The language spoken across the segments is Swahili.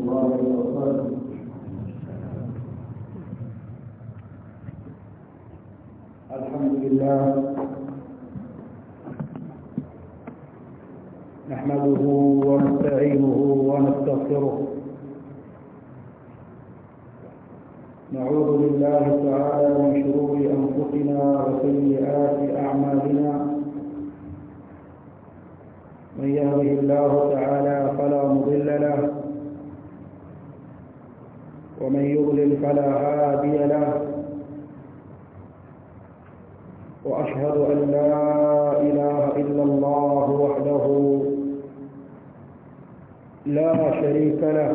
الله وبركاته الحمد لله نحمده ونستعينه ونستغفره نعوذ بالله تعالى من شرور أنفسنا وسيئات أعمالنا من يهده الله تعالى فلا مضل له ومن يضلل فلا هادي له وأشهد أن لا إله إلا الله وحده لا شريك له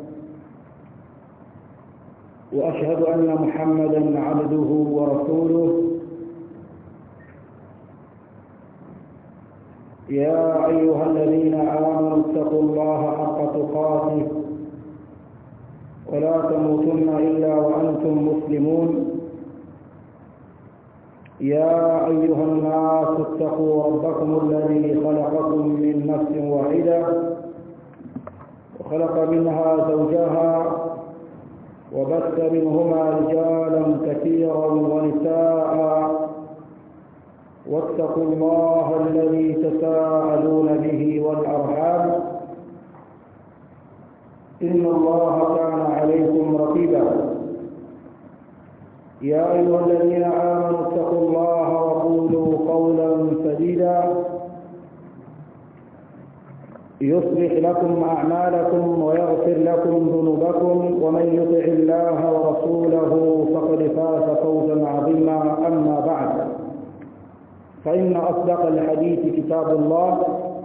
وأشهد أن محمدا عبده ورسوله يا أيها الذين آمنوا اتقوا الله حق تقاته ولا تموتن إلا وأنتم مسلمون يا أيها الناس اتقوا ربكم الذي خلقكم من نفس واحدة وخلق منها زوجها وبث منهما رجالا كثيرا ونساء واتقوا الله الذي تساءلون به والأرحام إن الله كان عليكم رقيبا يا أيها الذين آمنوا اتقوا الله وقولوا قولا سديدا يصلح لكم أعمالكم ويغفر لكم ذنوبكم ومن يطع الله ورسوله فقد فاز فوزا عظيما أما بعد فإن أصدق الحديث كتاب الله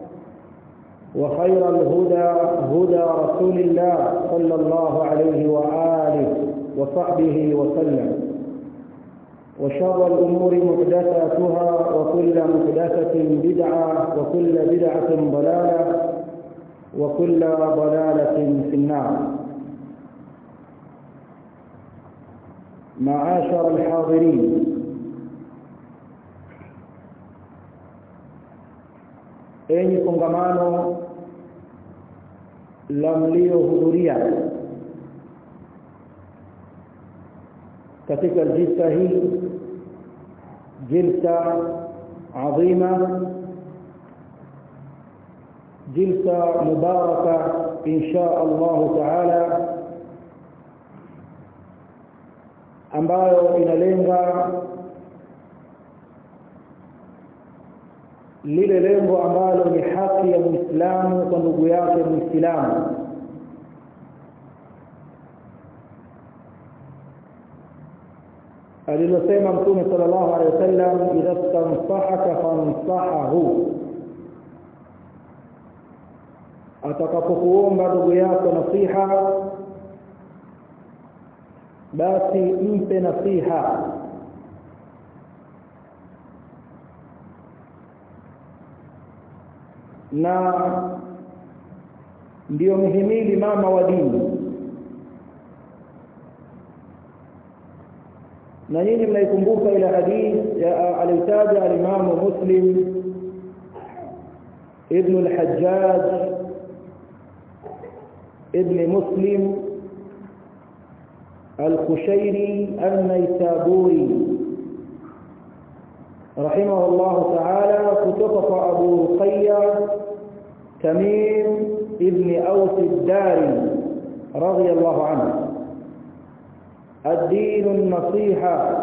وخير الهدى هدى رسول الله صلى الله عليه وآله وصحبه وسلم وشر الأمور محدثاتها وكل محدثة بدعة وكل بدعة ضلالة وكل ضلالة في النار معاشر الحاضرين enyi kongamano la mliohudhuria katika jilsa hii jilsa adhima jilsa mubaraka insha Allah taala ambayo inalenga lile lengo ambalo ni haki ya Muislamu kwa ndugu yake Muislamu alilosema Mtume sallallahu alaihi wasallam idha stansahaka fansahahu atakapokuomba ndugu yako nasiha basi mpe nasiha na ndio mhimili mama wa dini na nyinyi mnaikumbuka ile hadith alitaja alimamu muslim ibn al-hajjaj ibn muslim al-kushairi an-naisaburi رحمه الله تعالى كتب أبو رقية تميم ابن أوس الداري رضي الله عنه الدين النصيحة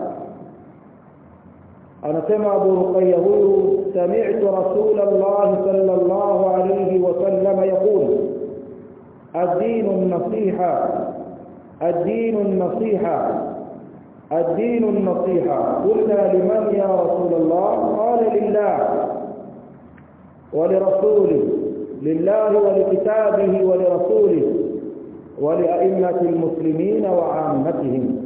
أنا سمع أبو رقية سمعت رسول الله صلى الله عليه وسلم يقول الدين النصيحة الدين النصيحة الدين النصيحة قلنا لمن يا رسول الله قال لله ولرسوله لله ولكتابه ولرسوله ولأئمة المسلمين وعامتهم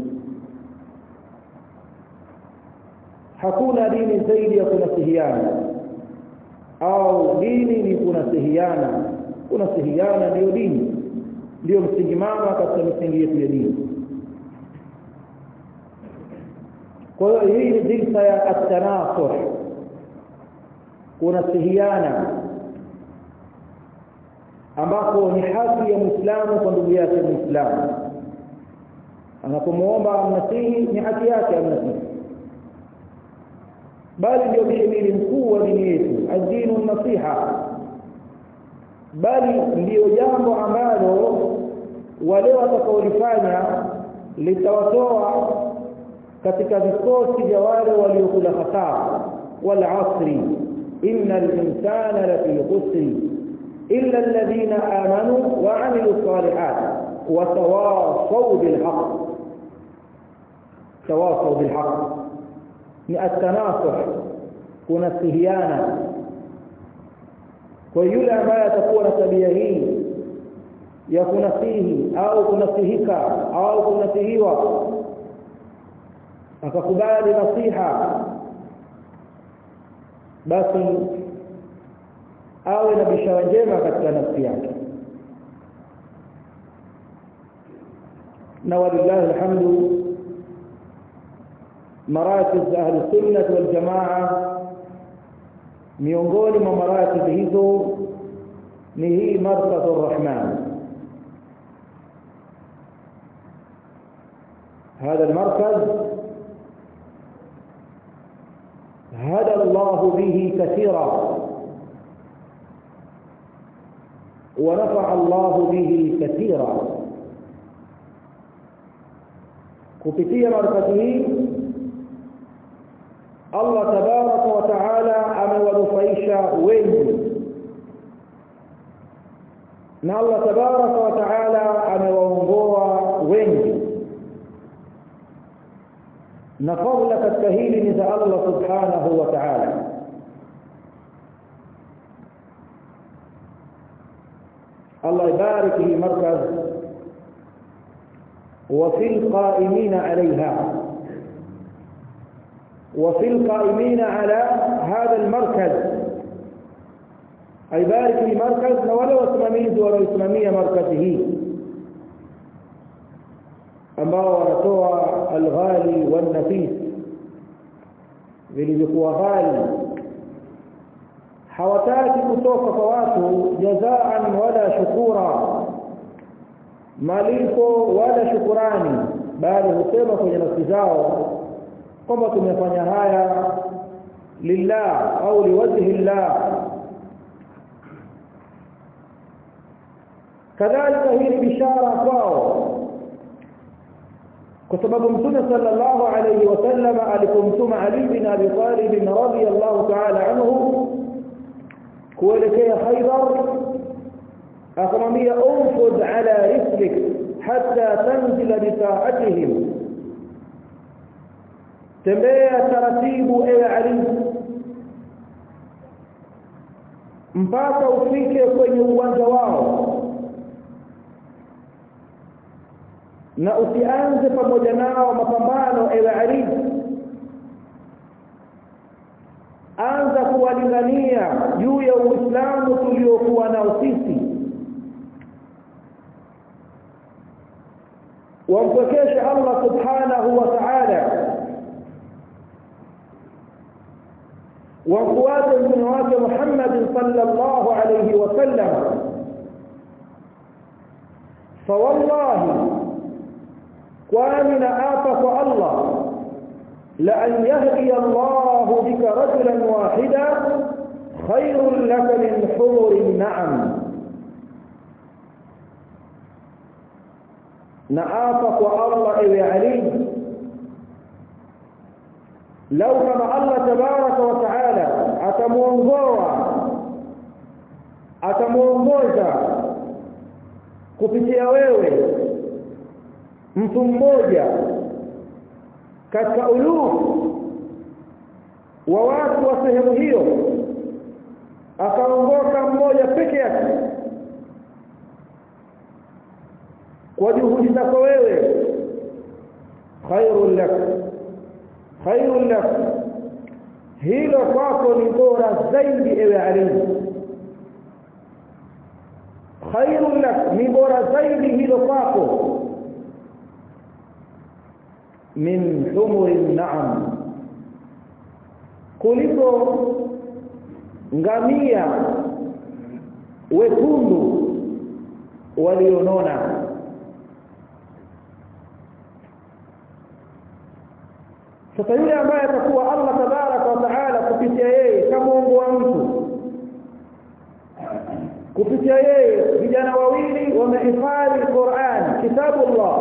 hakuna dini zaidi ya kunasihiana au dini ni kunasihiana kunasihiana ndiyo dini ndiyo msingi mama katika misingi yetu ya dini kwa hiyo hii ni jilsa ya at-tanasuh kunasihiana ambapo ni haki ya Muislamu kwa ndugu yake Muislamu anapomuomba amnasihi ni haki yake amnasihi bali ndio mhimili mkuu wa dini yetu adinu nasiha bali ndiyo jambo ambalo wale watakaolifanya litawatoa katika vikosi vya wale waliokula hasara wal asri innal insana lafi khusri illa alladhina amanu wa amilu salihat wa tawasaw bil haqq tawasaw bil haqq ni at-tanasuh kunasihiana kwa yule ambaye atakuwa na tabia hii ya kunasihi au kunasihika au kunasihiwa akakubali nasiha basi awe na bishara njema katika nafsi yake na walillahi alhamdu marakiz ahli sunnah wal jamaa miongoni mwa marakiz hizo ni hii markazur rahman هذا المركز هدى الله به كثيرا ونفع الله به كثيرا kupitia markazi hii Allah tabaraka wa taala amewanufaisha wengi na Allah tabaraka wa taala amewaongoa wengi na fadla katika hili ni za Allah subhanahu wa ta'ala Allah ibarik fi markaz وفي القائمين عليها وفي القائمين على هذا المركز عبارك في مركز ولو اسمميز ولو اسممية مركزه ambao wanatoa alghali wanafis vilivyokuwa ghali hawataki kutoka kwa watu jazaan wala shukura malipo wala shukurani bali husema kwenye nafsi zao kwamba tumefanya haya lillah au liwajhi llah kadhalika hii ni bishara kwao kwa sababu mtume sallallahu alayhi wasallam alipomtuma Ali bin Abi Talib radhiyallahu ta'ala anhu kuelekea Khaybar akamwambia unfud ala rislik hatta tanzila bisaatihim tembea taratibu ewe Ali mpaka ufike kwenye uwanja wao na usianze pamoja nao mapambano ewe Ali anza kuwalingania juu ya Uislamu tuliokuwa nao sisi wampokeshe Allah subhanahu wa ta'ala wafuate mtume wake Muhammad sallallahu alayhi wasallam فوالله kwani naapa kwa Allah la an yahdi Allah bika rajulan wahida khairun laka min humurin na'am naapa kwa Allah ewe Ali lau kama Allah tabaraka wa taala atamuongoa atamuongoza kupitia wewe mtu mmoja katika ulufu wa watu wa sehemu hiyo akaongoka mmoja peke yake kwa juhudi zako wewe khairul lak khairul lak hilo kwako ni bora zaidi ewe Ali khairul lak ni bora zaidi hilo kwako min humurin na'am kuliko ngamia wekundu walionona sasa yule ambaye atakuwa Allah tabaraka wa taala kupitia yeye kamuongoa mtu kupitia yeye vijana wawili wamehifadhi Qur'an kitabullah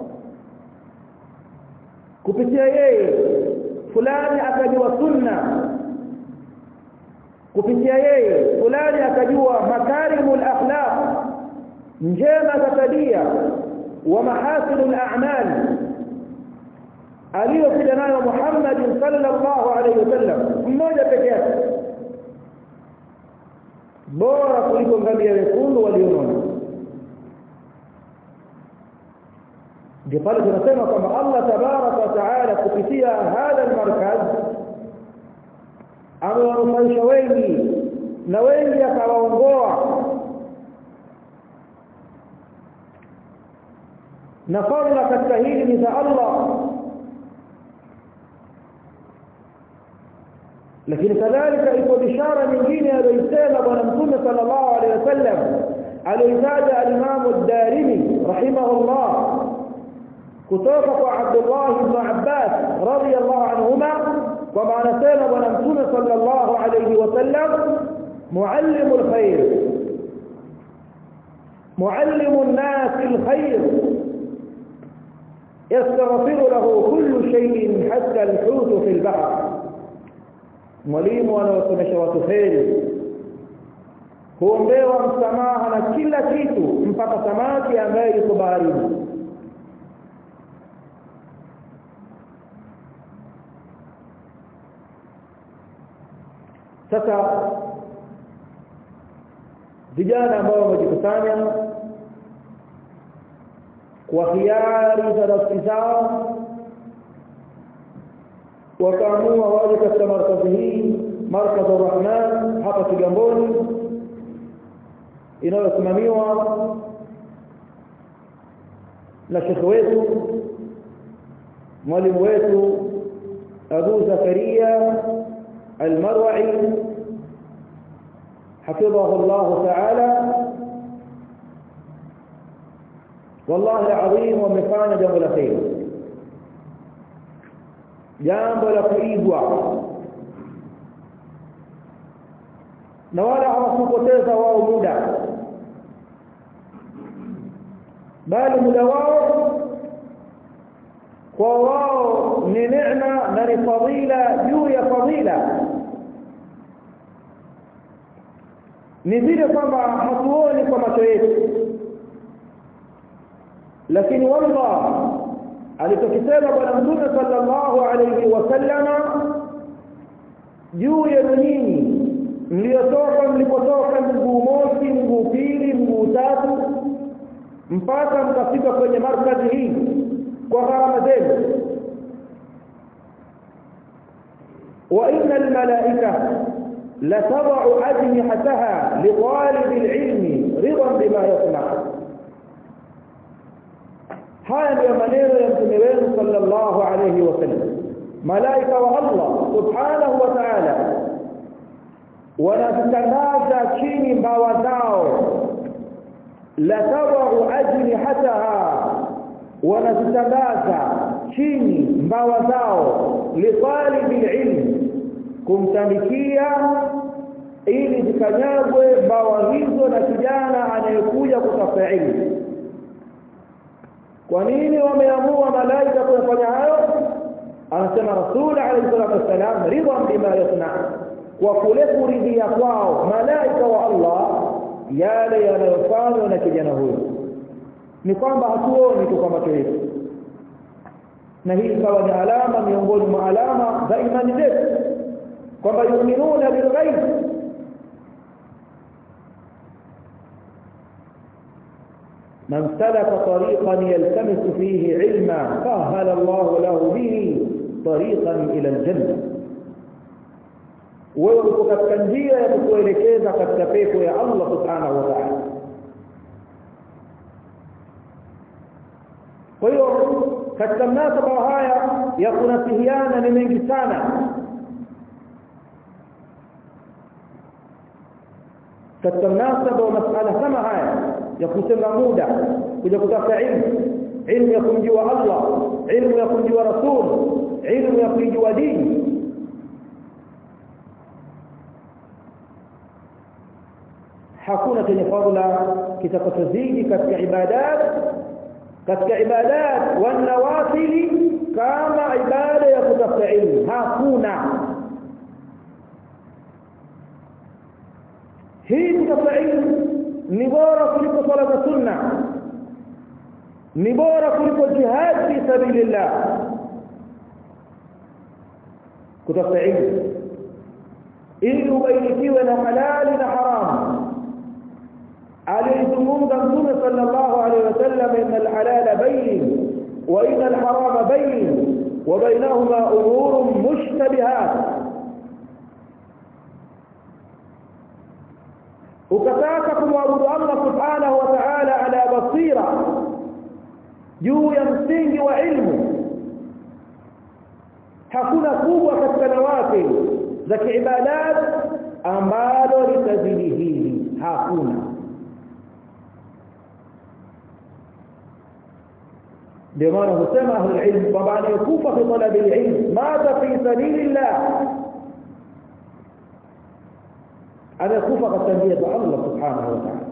kupitia yeye fulani akajua sunna kupitia yeye fulani akajua makarimul akhlaq njema za tabia wa mahasinul a'mal aliyokuja nayo Muhammad sallallahu alaihi wasallam mmoja pekee yake bora kuliko ngamia wekundu walionona ndio pale tunasema kwamba Allah tabaraka wa taala kupitia hadha almarkaz amewanufaisha wengi na wengi akawaongoa na fadhila katika hili ni za Allah lakini kadhalika ipo bishara nyingine aliyosema bwana mtume sallallahu alaihi wasallam aliyotaja al-Imam ad-Darimi rahimahullah kutoka kwa Abdullah ibn Abbas radiyallahu anhuma kwamba anasema bwana mtume sallallahu alaihi wasallam muallimu al-khair muallimu an-nas al-khair يستغفر له كل شيء حتى الحوت في البحر mwalimu anawasomesha watu heri huombewa msamaha na kila kitu mpaka samaki ambaye yuko baharini sasa vijana ambao wamejikusanya kwa hiari za nafsi zao wakaamua waje katika markazi hii markazi Rahman hapa Kigamboni inayosimamiwa na shekhe wetu mwalimu wetu Abu Zakaria Al-Marwa'i حفظه الله تعالى والله العظيم ومفانا جمل خير jambo la kuigwa na wala hawakupoteza wao muda bali muda wao kwa wao ni neema na ni fadhila juu ya fadhila ni vile kwamba hatuoni kwa macho yetu lakini wallah alichokisema bwana mtume sallallahu alayhi wasallama juu yenu nyinyi mliotoka mlipotoka mguu mosi mguu pili mguu tatu mpaka mkafika kwenye markazi hii kwa gharama zenu wa inna almalaika لتضع أجنحتها لطالب العلم رضا بما يصنع haya ndiyo maneno ya mtume wenu sallallahu alayhi wasallam malaika wa Allah subhanahu wa ta'ala wanazitandaza chini mbawa zao la tadau ajnihataha wanazitandaza chini mbawa zao litalibi ilm kumtandikia ili zikanyagwe mbawa hizo na kijana anayekuja kutafuta ilmu kwa nini wameamua malaika kufanya hayo anasema rasul alayhi salatu wasalam ridwan bima yasna kwa kule kuridhia kwao malaika wa Allah yale yanayofanywa na kijana huyo ni kwamba hatuoni tu kwa macho yetu na hii ikawa ni alama miongoni mwa alama za imani zetu kwamba yuminuna bilghaib من سلك طريقا يلتمس فيه علما سهل الله له به طريقا الى الجنه wewe uko katika njia ya kukuelekeza katika pepo ya Allah subhanahu wa ta'ala kwa hiyo katika mnasaba haya ya kunasihiana ni mengi sana katika mnasaba wa masala kama haya ya kutenga muda kuja kutafuta ilmu ilmu ya kumjua Allah ilmu ya kumjua Rasul ilmu ya kujua dini hakuna chenye fadhila kitakachozidi katika ibadat katika ibadat wa nawafili kama ibada ya kutafuta ilmu hakuna hii kutafuta ilmu ni bora kuliko swala za sunna ni bora kuliko jihad fi sabilillah kutafuta ilmu ili ubainikiwe na halali na haramu aliyezungumza mtume sallallahu alaihi wasallam inna alhalala bayin wa inna alharama bayin wa bainahuma umurun mushtabihat ukataka kumwabudu Allah subhanahu wa ta'ala ala basira juu ya msingi wa ilmu hakuna kubwa katika nawafil za kiibadat ambalo litazidi hili hakuna ndio maana husema ahlul ilm kwamba anayekufa fi talabi alilm mata fi sabilillah amekufa katika njia za Allah subhanahu wa ta'ala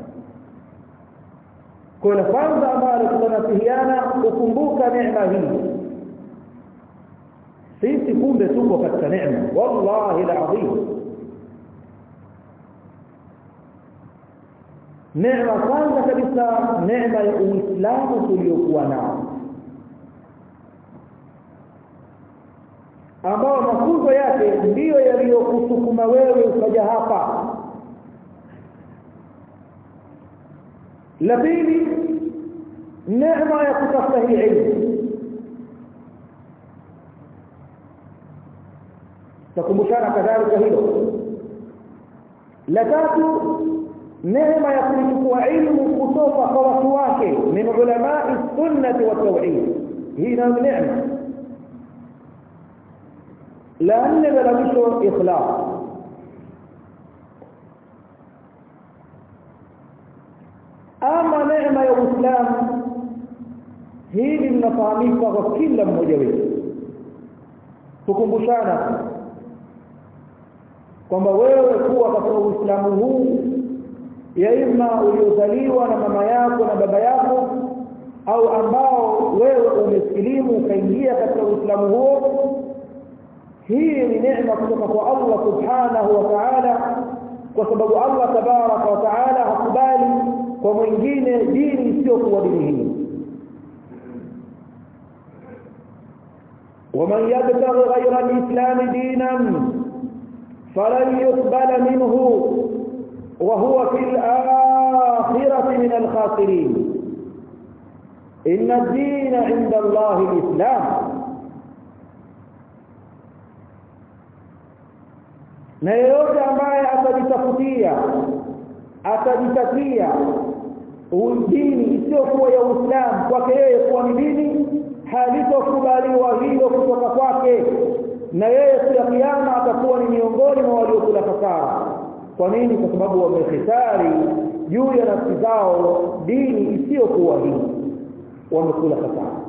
kwa kwanza ambalo tunasihiana kukumbuka neema hii sisi kumbe tuko katika neema wallahi alazim neema kwanza kabisa neema ya uislamu tuliokuwa nao ambao mafunzo yake ndiyo yaliyokusukuma wewe ukaja hapa la pili neema ya kutafuta hii ilmu takumbushana kadhalika hilo la tatu neema ya kuchukua ilmu kutoka kwa watu wake min ulamai sunnati wa tauhid hii nayo neema la nne la mwisho ikhlas ama neema ya uislamu hili linafahamika kwa kila mmoja wetu tukumbushana kwamba wewe kuwa katika uislamu huu ya ima uliozaliwa na mama yako na baba yako au ambao wewe umesilimu ukaingia katika uislamu huo hii ni neema kutoka kwa Allah subhanahu wa ta'ala kwa sababu Allah tabaraka wa ta'ala hakubali kwa mwingine dini isiyokuwa dini hii ومن يبتغي غير الإسلام دينا فلن يقبل منه وهو في الآخرة من الخاسرين إن الدين عند الله الإسلام na yeyote ambaye atajitafutia atajitakia dini isiyokuwa ya Uislamu kwake yeye kuwa ni dini halitokubaliwa hilo kutoka kwake na yeye siku ya kiyama atakuwa ni miongoni mwa waliokula kasara kwa nini kwa sababu wamehitari juu ya nafsi zao dini isiyokuwa hii wamekula kasara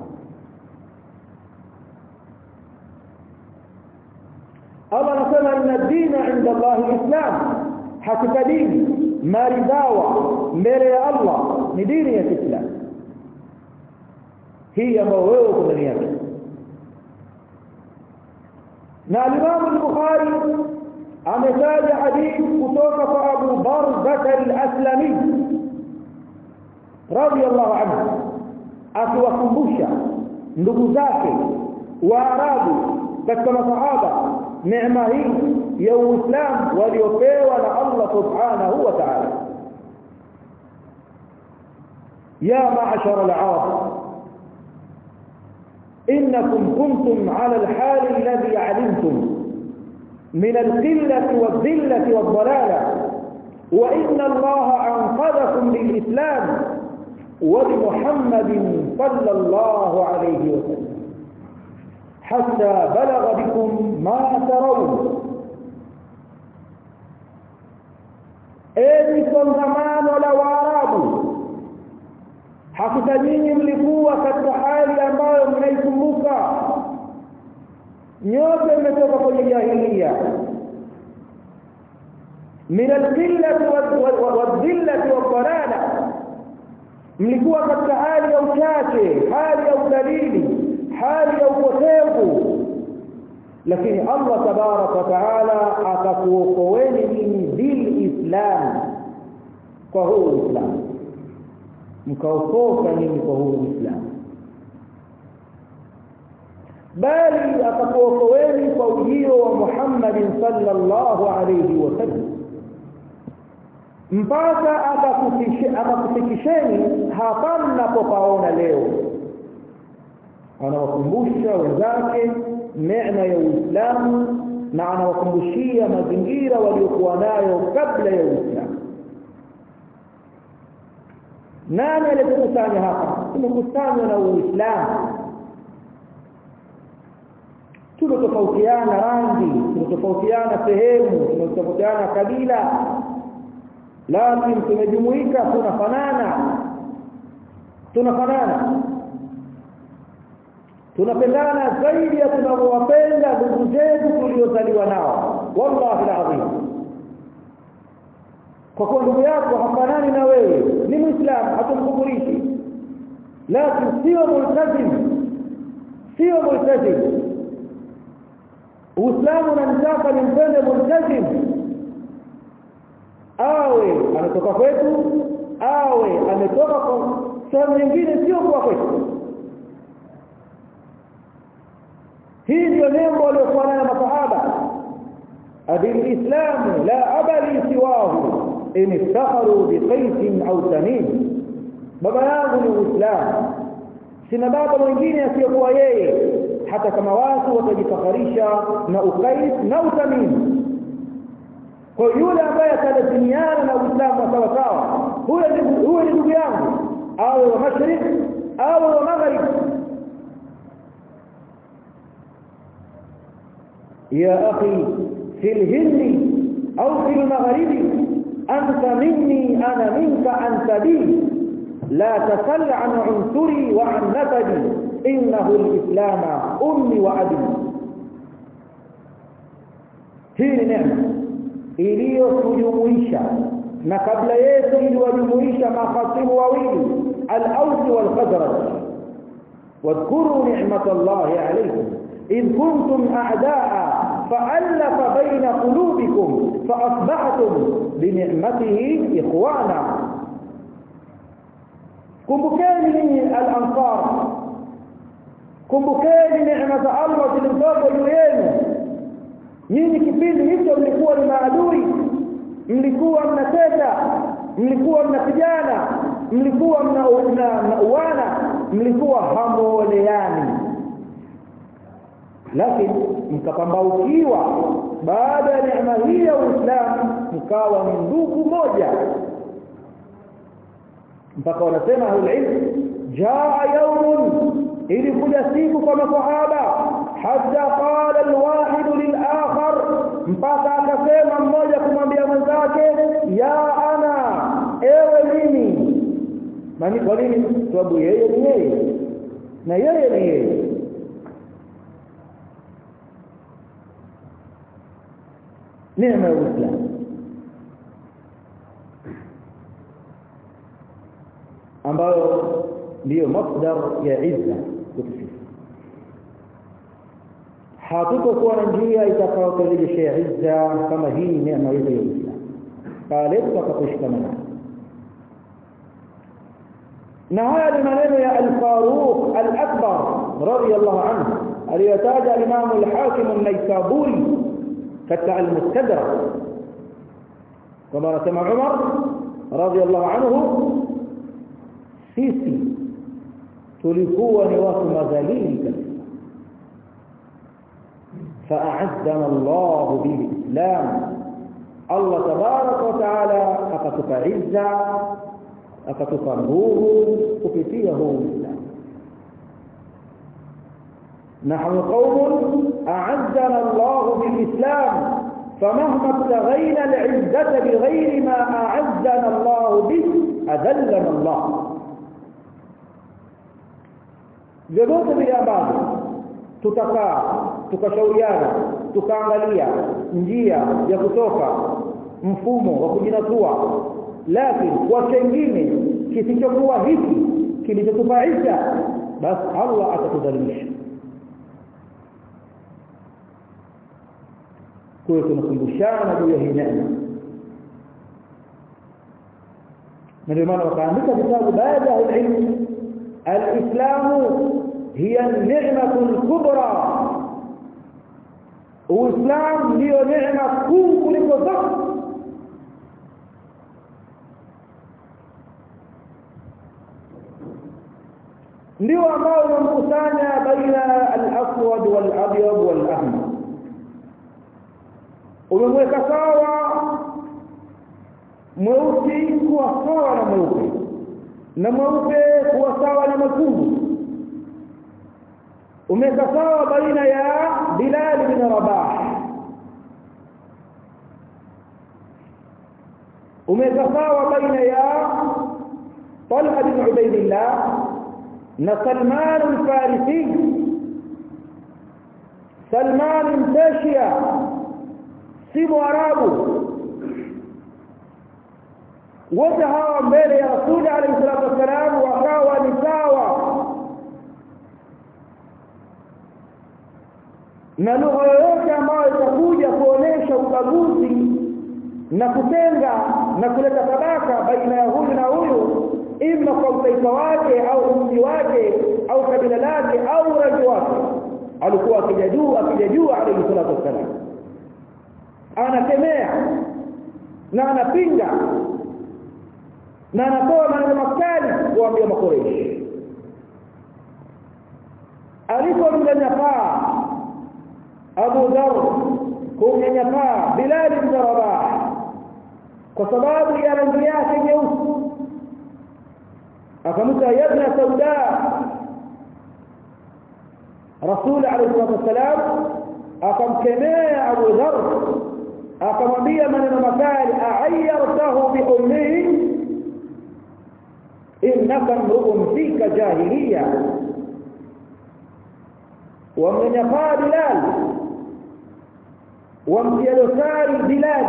Allah anasema inna dina inda Allah alislam hakika dini maridhawa mbele ya Allah ni dini ya Kiislamu hii ambayo wewe uko ndani yake na Imam al-Bukhari ametaja hadithi kutoka kwa Abu Barzah al-Aslami radiyallahu anhu akiwakumbusha ndugu zake Waarabu katika masahaba neema hii ya Uislamu waliopewa na Allah subhanahu wa ta'ala ya ma'ashara al-arab إنكم كنتم على الحال الذي علمتم من القلة والذلة والضلالة وإن الله أنقذكم بالإسلام وبمحمد صلى الله عليه وسلم حتى بلغ بكم ما ترون enyi kongamano la waarabu hakika nyinyi mlikuwa katika hali ambayo mnaikumbuka nyote mmetoka kwenye jahilia min alqillati wadhillati wadhalala mlikuwa katika hali ya uchache hali ya udalili hali ya upotevu lakini Allah tabarak wa taala akakuokoeni nyinyi bil islam kwa huu uislamu mkaokoka nyinyi kwa huu uislamu bali akakuokoeni kwa ujio wa Muhammadin sallallahu alayhi wasallam mpaka akakufikisheni hapa mnapopaona leo anawakumbusha wenzake neema ya Uislamu na anawakumbushia mazingira waliokuwa nayo kabla ya Uislamu nani aliyekusanya hapa tumekusanywa na Uislamu tumetofautiana rangi tumetofautiana sehemu tumetofautiana kabila lakini tumejumuika tunafanana tunafanana tunapendana zaidi ya tunavyowapenda ndugu zetu tuliozaliwa nao wallahi alazim kwa kuwa ndugu yako hafanani na wewe ni muislamu hatumkufurishi lakini sio multazim sio multazim uislamu unanitaka nimpende multazim awe ametoka kwetu awe ametoka kwa sehemu nyingine sio kwa kwetu hii ndio nembo waliokuwa nayo masahaba الاسلام لا ابا سواه ان افتخروا بقيس او تميم baba yangu ni uislamu sina baba mwingine asiyokuwa yeye hata kama watu watajifakharisha na ukais na utamim kwa yule ambaye atalazimiana na uislamu sawa sawa huyo ni huyo ni ndugu yangu awe wa mashariki awe wa magharibi يا أخي في الهند أو في المغرب أنت مني أنا منك أنت بي لا تسل عن عنصري وعن نسبي إنه الإسلام أمي وأبي hii neema iliyotujumuisha na kabla yetu iliwajumuisha makhasimu wawili al-Aws wal-Khazraj wadhkuru ni'matallahi alaykum إذ كنتم أعداء فألف بين قلوبكم فأصبحتم بنعمته إخوانا kumbukeni al-ansar kumbukeni neema za Allah zilizopo juu yenu nyinyi kipindi hicho mlikuwa ni maadui mlikuwa mnateta mlikuwa mnapigana mlikuwa mnauana mlikuwa hamuoleani lakini mkapambaukiwa baada ya neema hii ya Uislamu mkawa ni ndugu moja mpaka wanasema ahlulilm jaa yaumun ilikuja siku kwa masahaba hatta qala alwahid lilakhar mpaka akasema mmoja kumwambia mwenzake ya ana ewe mimi mani kwa nini sababu yeye ni yeye na yeye ni yeye neema ya Uislamu ambayo ndiyo masdar ya izza kwetu sisi hatutokuwa na njia itakayoturejeshea izza kama hii neema yetu ya Uislamu pale tutakaposhikamana na haya ni maneno ya al-Faruq al-Akbar radiyallahu anhu aliyotaja al-Imam al-Hakim an-Naisaburi katika al-Mustadrak kama anasema Umar radiyallahu anhu sisi tulikuwa ni watu madhalili kabisa فأعزنا الله بالإسلام الله تبارك وتعالى أكتك عزة أكتك نور كفتيه الإسلام نحن قوم أعزنا الله بالإسلام فمهما ابتغينا العزة بغير ما أعزنا الله به أذلنا الله vyovyote vile ambavyo tutakaa tukashauriana tukaangalia njia ya kutoka mfumo wa kujinatua lakini kwa chengine kisichokuwa hiki kilichotufaisha basi Allah atatudhalilisha kwa hiyo tunakumbushana juu ya hii neema na ndio maana wakaandika vitabu baada ya ilmu alislamu hiya ni'matu kubra uislamu ndio neema kuu kuliko zote ndio ambao unamkusanya baina al-aswad wal-abyad wal-ahmar umemweka sawa mweusi kuwa sawa na mweupe na mweupe kuwa sawa na mwekundu umeweka sawa baina ya Bilal bin Rabah umeweka sawa baina ya Talha bin Ubaydillah na Salman al-Farisi Salman mtashia si mwarabu wote hawa mbele ya Rasuli alayhi salatu wasalam wakawa ni sawa na lugha yoyote ambayo itakuja kuonesha ubaguzi na kutenga na kuleta tabaka baina ya huyu na huyu ima kwa utaifa wake au mji wake au kabila lake au rangi wake alikuwa akija juu akija juu alayhi salatu wasalam anakemea na anapinga na anatoa maneno makali kuambia makoreshi alipomnyanyapaa Abu Dharr kumnyanyapaa Bilal ibn Rabah kwa sababu ya rangi yake nyeusi akamta yabna sauda Rasul alayhi wasallam akamkemea Abu Dharr akamwambia maneno makali a'ayyartahu bi ummihi innaka mru'un fika jahiliya wamnyanyapaa Bilal wamtia dosari Bilal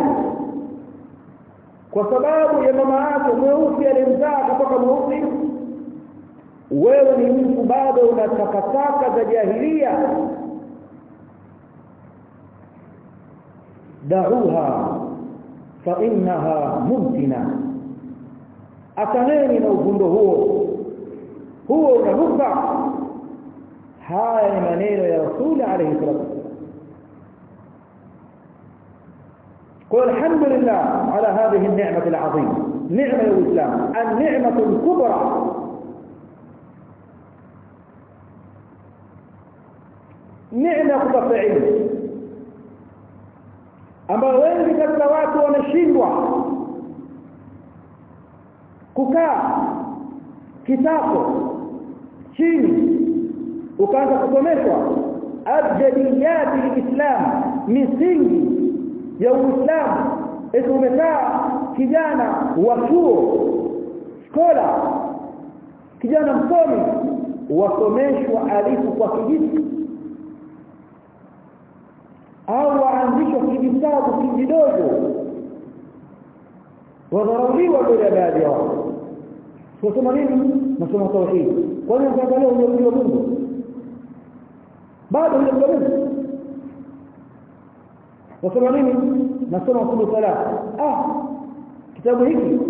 kwa sababu ya mama yake mweusi alimzaa kutoka mweusi wewe ni mtu bado una takataka za jahilia da'uha fa innaha mumtina akaneni na uvundo huo huo unaruka haya ni maneno ya rasuli alayhi salatu قل الحمد لله على هذه النعمة العظيمة نعمة الإسلام النعمة الكبرى نعمة كتفعيل ambayo wengi katika watu wameshindwa kukaa kitako chini ukaanza kusomeshwa abjadiyati lislam misingi ya uislamu eti umekaa kijana wa chuo skola kijana msomi wasomeshwa alifu kwa kijiti au waanzishwa kijitabu kijidogo wadharauliwa mbele ya baadhi ya watu tunasoma nini nasoma tauhid kwani ukiangalia ulio Mungu bado ulio Mungu nasoma nini nasoma usulu salat ah kitabu hiki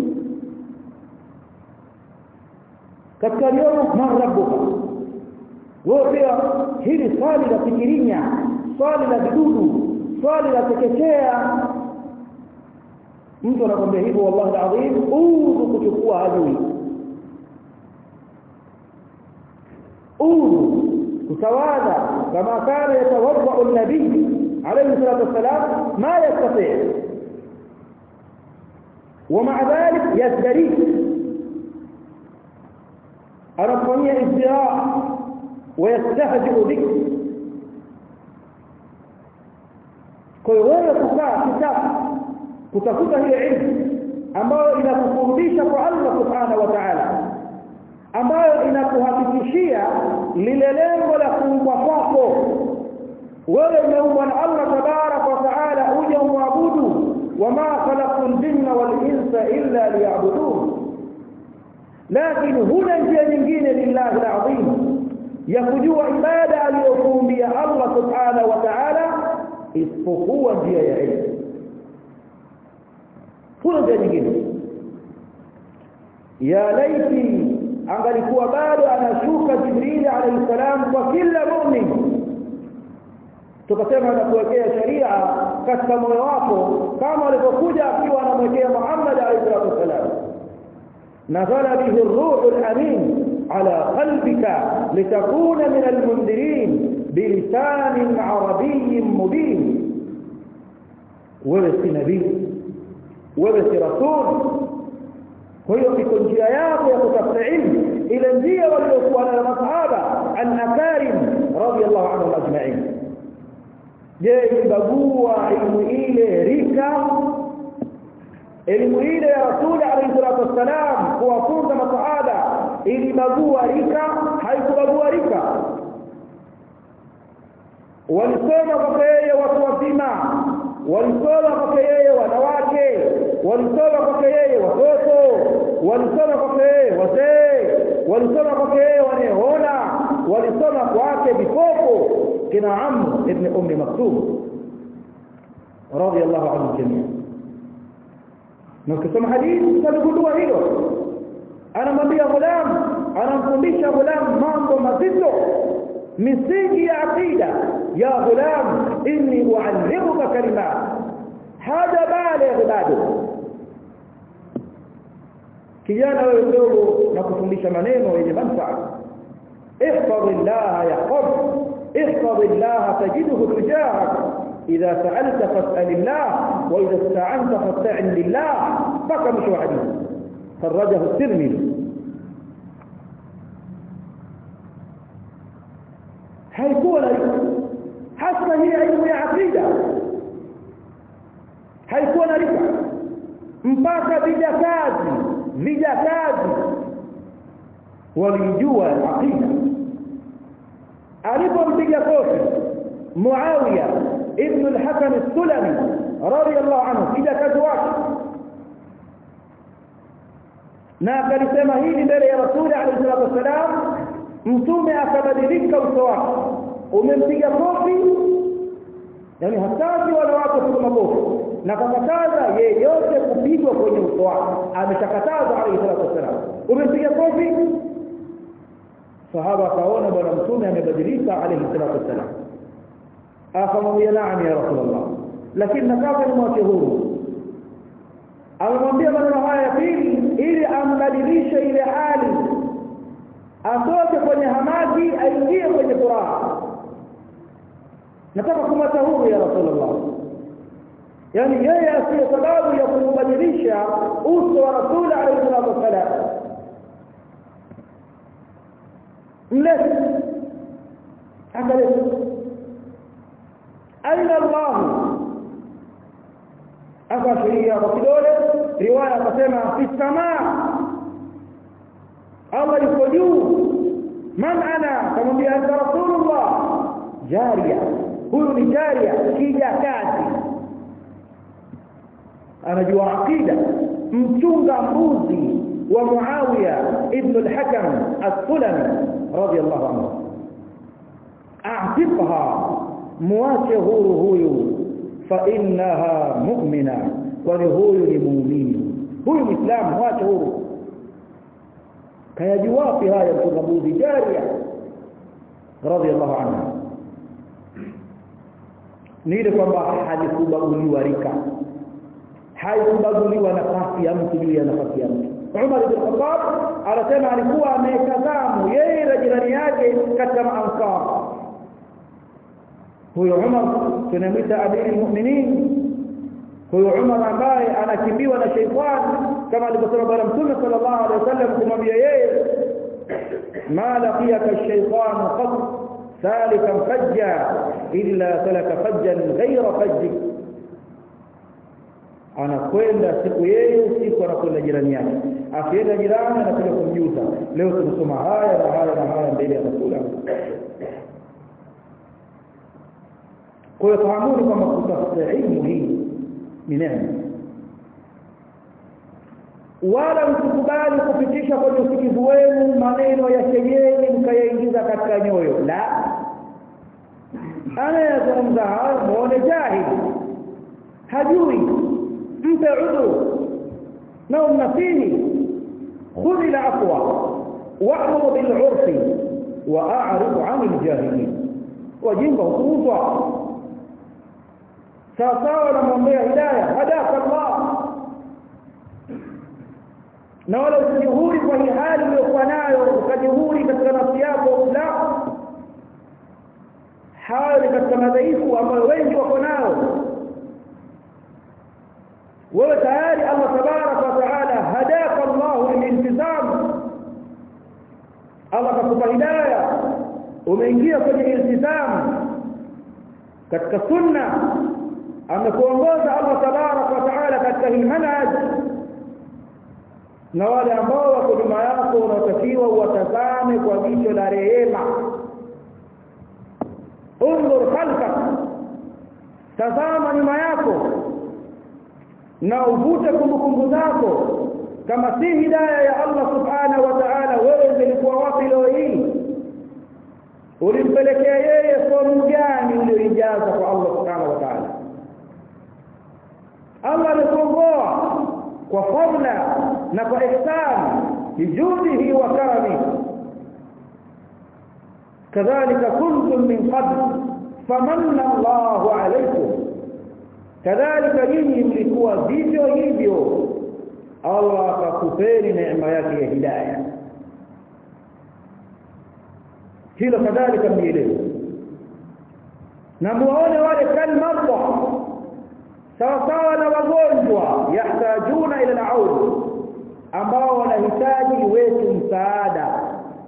katika yomo man rabbuka wewe pia hili swali la fikirinya swali la vidudu swali la tekechea mtu anakwambia hivyo wallahi alazim udhu kuchukua hajui udhu kutawadha kama kana yatawadda an-nabii alayhi salatu wassalam ma yastati' ومع ذلك يزدري أرفضني ازدراء ويستهزئ بك kwa hiyo wewe kukaa kitabu kutafuta hiyo ilmu ambayo inakufundisha kwa Allah subhanahu wa ta'ala ambayo inakuhakikishia lile lengo la kuumbwa kwako wewe umeumbwa na Allah tabarak wa taala uje umwabudu wama khalaqtu ljinna wal insa illa liya'budun lakini huna njia nyingine lillahi alazim ya kujua ibada aliyokuumbia Allah subhanahu wa ta'ala isipokuwa njia ya ilmu huna njia nyingine ya laiti angalikuwa bado anashuka Jibril alayhi salam kwa kila mu'min tukasema anakuwekea sharia katika moyo wako kama alivyokuja akiwa anamwekea Muhammad alayhi salatu wasalam nazala bihi ar-ruh al-amin ala qalbika litakuna min al-mundirin bilisan arabiy mubin wewe si nabii wewe si rasul kwa hiyo iko njia yako ya kutafuta ilmu ile njia waliokuwa na masahaba al-akarim radiyallahu anhum ajma'in je ilibagua ilmu ile rika elimu ile ya rasuli alayhi salatu wassalam kuwafunza masahaba ilibagua rika haikubagua rika walisoma kwake yeye watu wazima walisoma kwake yeye wanawake walisoma kwake yeye watoto walisoma kwake yeye wazee walisoma kwake yeye wanaoona walisoma kwake vipofu kina Amr ibn Ummi Maktum radiyallahu anhu jamia na ukisoma hadithi utagundua hilo anamwambia ghulam anamfundisha ghulam mambo mazito misingi ya aqida ya ghulam inni uallimuka kalimat hada baligh bado kijana wewe mdogo na kufundisha maneno yenye manufaa احفظ الله يحفظك احفظ الله تجده تجاهك إذا سألت فاسأل الله وإذا استعنت فاستعن بالله بقى مش حديث خرجه الترمذي haikuwa na hasa hii elimu ya aqida haikuwa na rika mpaka vijakazi vijakazi walijua aqida alipompiga kofi Muawiya ibn al-Hakam as-Sulami radiyallahu anhu kijakazi wake na akalisema hili mbele ya Rasuli alayhi salatu wasalam mtume akabadilika uso wake umempiga kofi yani hatazi wala watu kwa makofi na kakataza yeyote kupigwa kwenye uso wake ameshakataza alayhi salatu wasalam umempiga kofi sahaba akaona bwana mtume amebadilika alayhi salatu wasalam akamwambia naam ya rasulullah lakini nataka nimwache huru amemwambia maneno haya ya pili ili ambadilishe ile hali atoke kwenye hamaki aingie kwenye furaha nataka kumwacha huru ya rasulullah yani yeye asiye sababu ya kumbadilisha uso wa rasul alayhi salatu wasalam mlete akaleta aina allah akashiria kwa kidole riwaya akasema fi samaa Allah yuko juu man ana kamwambia anta rasulullah jaria huyu ni jaria kija kazi anajua aqida mchunga mbuzi wa Muawiya ibn al-Hakam as-Sulami radiyallahu anhu a'tiqha muache huru huyu fa innaha mu'mina kwani huyu ni muumini huyu muislamu muache huru kayajua wapi haya mchunga mbuzi jaria radiyallahu anha ni ile kwamba halikubaguliwa rika haikubaguliwa nafasi ya mtu juu ya nafasi ya mtu Umar ibn Khattab anasema alikuwa ametazamu yeye na jirani yake katika maansar huyo Umar tunamwita amiri mu'minin huyo Umar ambaye anakimbiwa na sheitani kama alivyosema bwana mtume sallallahu alaihi wasallam kumwambia yeye ma laqiyaka ash-shaytan qat salikan fajja illa salaka fajjan ghayra fajjik anakwenda siku yeye siku anakwenda jirani yake akienda jirani anakuja kumjuza leo tunasoma haya na haya na haya mbele ya rasul kwa hiyo fahamuni kwamba kutafuta ilmu hii ni neema wala msikubali kupitisha kwenye usikivu wenu maneno ya kejeli mkayaingiza katika nyoyo la anayezungumza hayo muone jahili hajui mpe udhu na umnasihi khudh al-afwa wa'mur bil 'urfi wa a'rid 'an al-jahilin wajinga hukuuzwa sawa sawa namwombea hidayah hadaka Allah na wala usijihuri kwa hii hali uliyokuwa nayo ukajihuri katika nafsi yako la hayo ni katika madhaifu ambayo wengi wako nao wewe tayari Allah tabaraka wa taala hadaka Allah lilintizam Allah kakupa hidayah umeingia kwenye iltizam katika sunna amekuongoza Allah tabaraka wa taala katika hii manhaj na wale ambao wako nyuma yako unatakiwa uwatazame kwa jicho la rehema undur khalfak tazama nyuma yako na uvute kumbukumbu zako kama si hidayah ya Allah subhanahu wa ta'ala wewe ungelikuwa wapi leo hii ulimpelekea yeye fomu gani ulioijaza kwa Allah subhanahu wa ta'ala Allah alikuongoa kwa fadla na kwa ihsan bijudihi wa karami kadhalika kuntum min qabl famanna Allahu alaykum kadhalika nyinyi mlikuwa vivyo hivyo Allah akakupeni neema yake ya hidayah hilo kadhalika mjielewe na muone wale kalmarda sawa sawa na wagonjwa yahtajuna ila al-aud ambao wanahitaji wetu msaada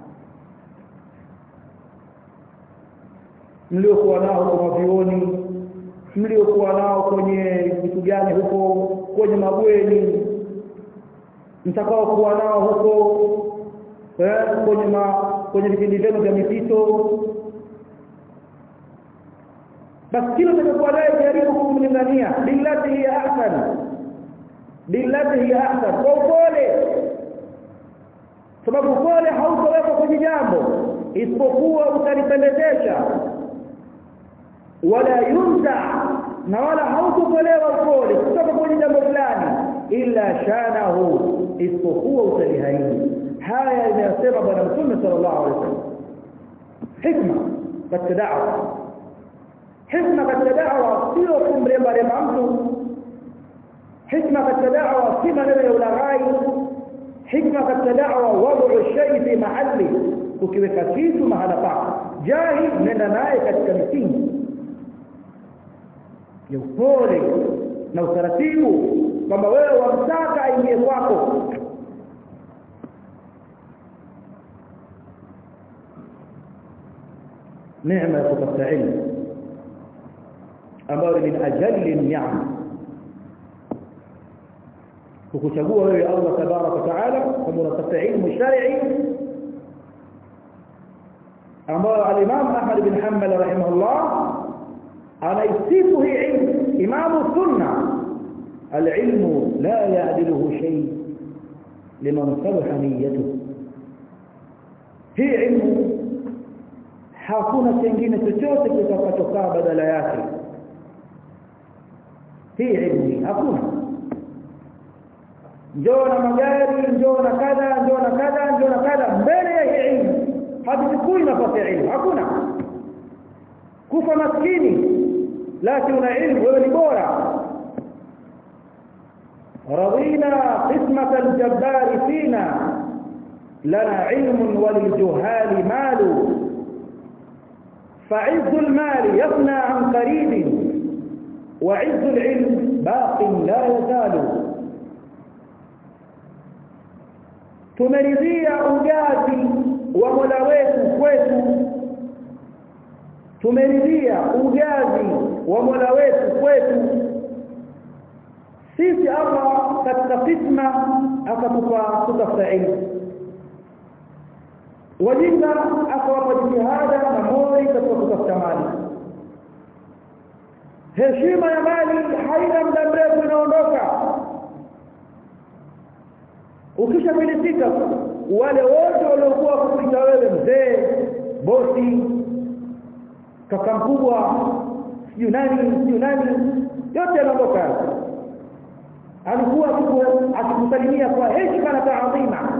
mliokuwa nao kwa vioni mliokuwa nao kwenye vitu gani huko kwenye mabweni mtakao kuwa nao huko eh, kwenye ma, kwenye vipindi vyenu vya mipito basi kila utakapokuwa naye jaribu kumlingania billati hiya ahsan billati hiya ahsan kwa upole sababu upole hautowekwa kwenye jambo isipokuwa utalipendezesha wala yunza na wala hautotolewa upole kutoka kwenye jambo fulani illa shanahu isipokuwa utalihaini haya inayosema bwana mtume sallallahu alaihi wasallam hikma katika da'wa hikma katika da'wa sio kumremba remba mtu hikma katika da'wa si maneno ya ulaghai hikma katika da'wa wad'u shay fi mahalli ukiweka kitu mahala pake jahi nenda naye katika misingi ya upole na utaratibu kwamba wewe wamtaka aingie kwako neema ya kupata ilmu ambayo ni min ajalli ni'am kukuchagua wewe Allah tabarak wa taala kama unatafuta ilmu shar'i ambayo al-Imam Ahmad bin Hanbal rahimahullah anaisifu hii ilmu imamu sunna al-ilmu la ya'diluhu shay liman salaha niyyatuhu hii ilmu hakuna kingine chochote kitakachokaa badala yake hii ilmu hakuna njoo na magari njoo na kadha njoo na kadha njoo na kadha mbele ya hii ilmu hatuchukui nafasi ya ilmu hakuna kufa maskini lakini una ilmu wewe ni bora رضينا قسمة الجبار فينا لنا علم وللجهال مال فعز المال يفنى عن قريب وعز العلم باق لا يزال tumeridhia ujazi wa Mola wetu kwetu tumeridhia ujazi wa Mola wetu kwetu sisi Allah katika fitna akatupa kutafuta ilmu wajinga akawapa jitihada heshima ya mali haina muda mrefu inaondoka ukishafilisika wale wote waliokuwa kukuita wewe mzee bosi kaka mkubwa sijui nani sijui nani yote yanaondoka alikuwa akikusalimia kwa heshima na taadhima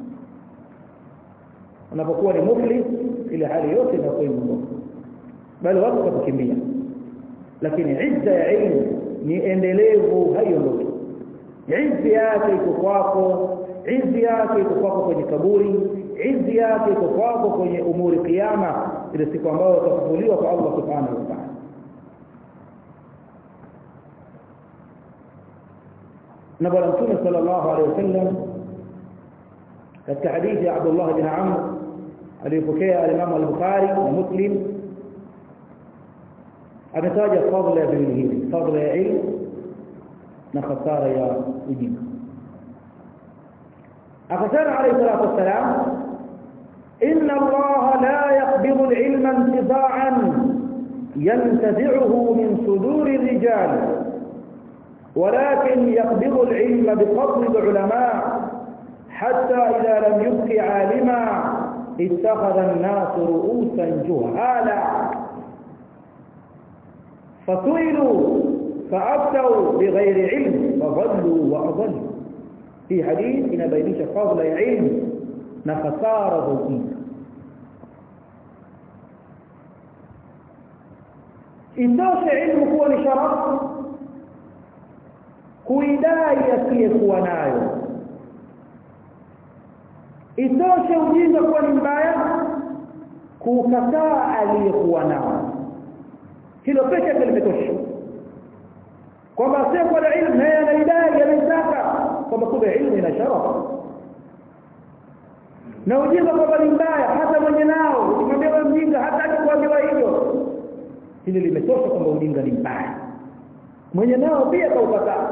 unapokuwa ni muflis ile hali yote inakuwa imeondoka bali watu watakukimbia lakini izza ya ilmu ni endelevu haiondoki izzi yake iko kwako izzi yake iko kwako kwenye kaburi izzi yake iko kwako kwenye umuri kiyama ile siku ambayo utafufuliwa kwa Allah subhanahu wa ta'ala na bwana mtume sallallahu alaihi wasallam katika hadithi ya Abdullah bin Amr aliyopokea al-Imam al-Bukhari na Muslim ametaja fadhila ya viwili hivi fadhila ya ilmu na khasara ya ujinga akasema alayhi salatu wassalam inna Allah la yaqbidu al-ilma intiza'an ينتزعه من صدور الرجال ولكن يقبض العلم بفضل العلماء حتى إذا لم يبق عالما اتخذ الناس رؤوسا جهالا فسئلوا فأفتوا بغير علم فضلوا وأضلوا في حديث إن بينيش فضل علم نخسار ذوقين itoshe ilmu kuwa ni sharafu kuidai asiyekuwa nayo itoshe ujinga kuwa ni mbaya kukataa aliyekuwa nao hilo pekee yake limetosha kwamba asiyekuwa na ilmu naye anaidai anaitaka kwamba kumbe ilmu ina sharafu na ujinga kwamba ni mbaya hata mwenye nao ukimwambia wewe mjinga hataki kuambiwa hivyo hili limetosha kwamba ujinga ni mbaya mwenye nao pia kaukataa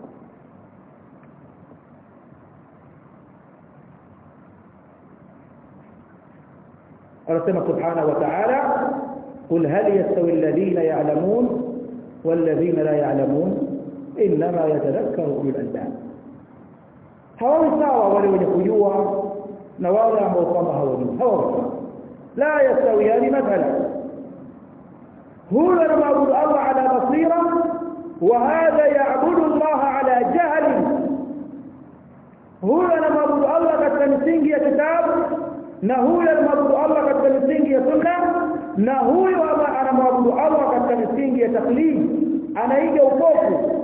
anasema subhanahu wa ta'ala قل هل يستوي الذين يعلمون والذين لا يعلمون انما يتذكر اولو الالباب hawawi sawa wale wenye kujua na wale ambao kwamba hawajui hawawi la yastawiyani mathalan huyo anamwabudu Allah ala basira wa hadha ya'budu Allah ala jahl huyo anamwabudu Allah katika misingi ya kitabu na huyo anamwabudu Allah katika misingi ya sunna na huyo anamwabudu Allah katika misingi ya taklid anaiga upofu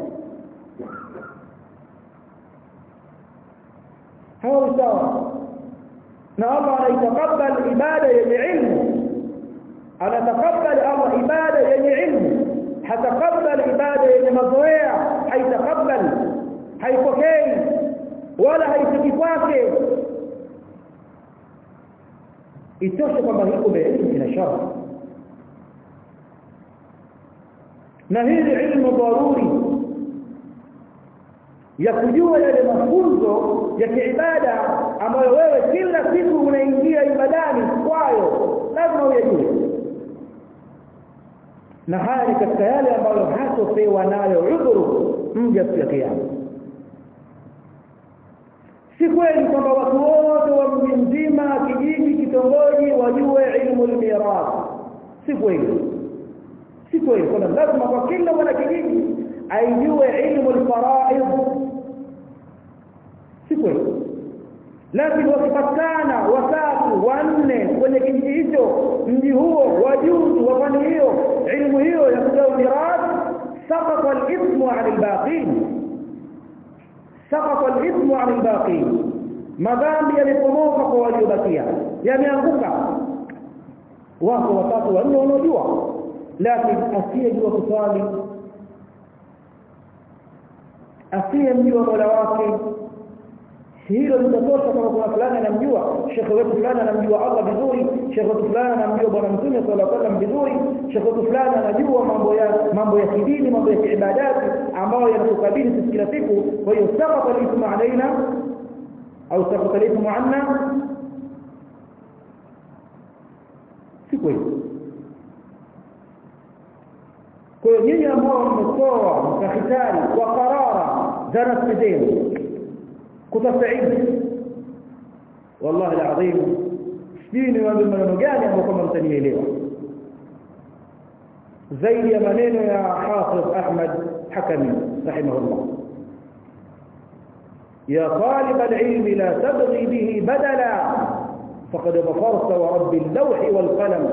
hawa sawa na Allah anaitakabal ibada yenye ilmu anatakabali Allah ibada yenye ilmu hatakabali ibada yenye mazoea haitakabali haipokei wala haifiki kwake itoshe kwamba hiko ilmu ina shara na hili ilmu daruri ya kujua yale mafunzo ya kiibada ambayo wewe kila siku unaingia ibadani kwayo lazima uyajue na haya ni katika yale ambayo hatopewa nayo udhuru mja siku ya kiyama si kweli kwamba watu wote wa mji mzima kijiji kitongoji wajue ilmu almirath si kweli si kweli kwamba lazima kwa kila mwana kijiji aijue ilmu alfaraid si kweli lakini wakipatikana watatu wanne kwenye kijiji hicho mji huo wajuzu wa fani hiyo ilmu hiyo ya kugawa mirath saqata al-ithmu 'ala al-baqin saqata al-ithmu 'ala al-baqin madhambi yalipomoka kwa waliobakia yameanguka wako watatu wanne wanaojua lakini asiyejua kuswali asiyemjua mola wake hilo litatosha kama kuna fulani anamjua shekhe wetu fulani anamjua Allah vizuri shekhe wetu fulani anamjua bwana mtume sallallahu alaihi wasallam vizuri shekhe wetu fulani anajua mambo ya mambo ya kidini mambo ya kiibadati ambayo yanatukabili sisi kila siku kwa hiyo saqata al-ithmu alaina au saqata al-ithmu anna si kweli kwa hiyo nyinyi ambao mmetoa mkahitari kwa qarara za nafsi zenu kutafuta ilmu wallahi alazim sijui niwaambie maneno gani ambayo kama mtanielewa zaidi ya maneno ya Hafidh Ahmad Hakami rahimahullah يا طالب العلم لا تبغي به بدلا فقد ظفرت ورب اللوح والقلم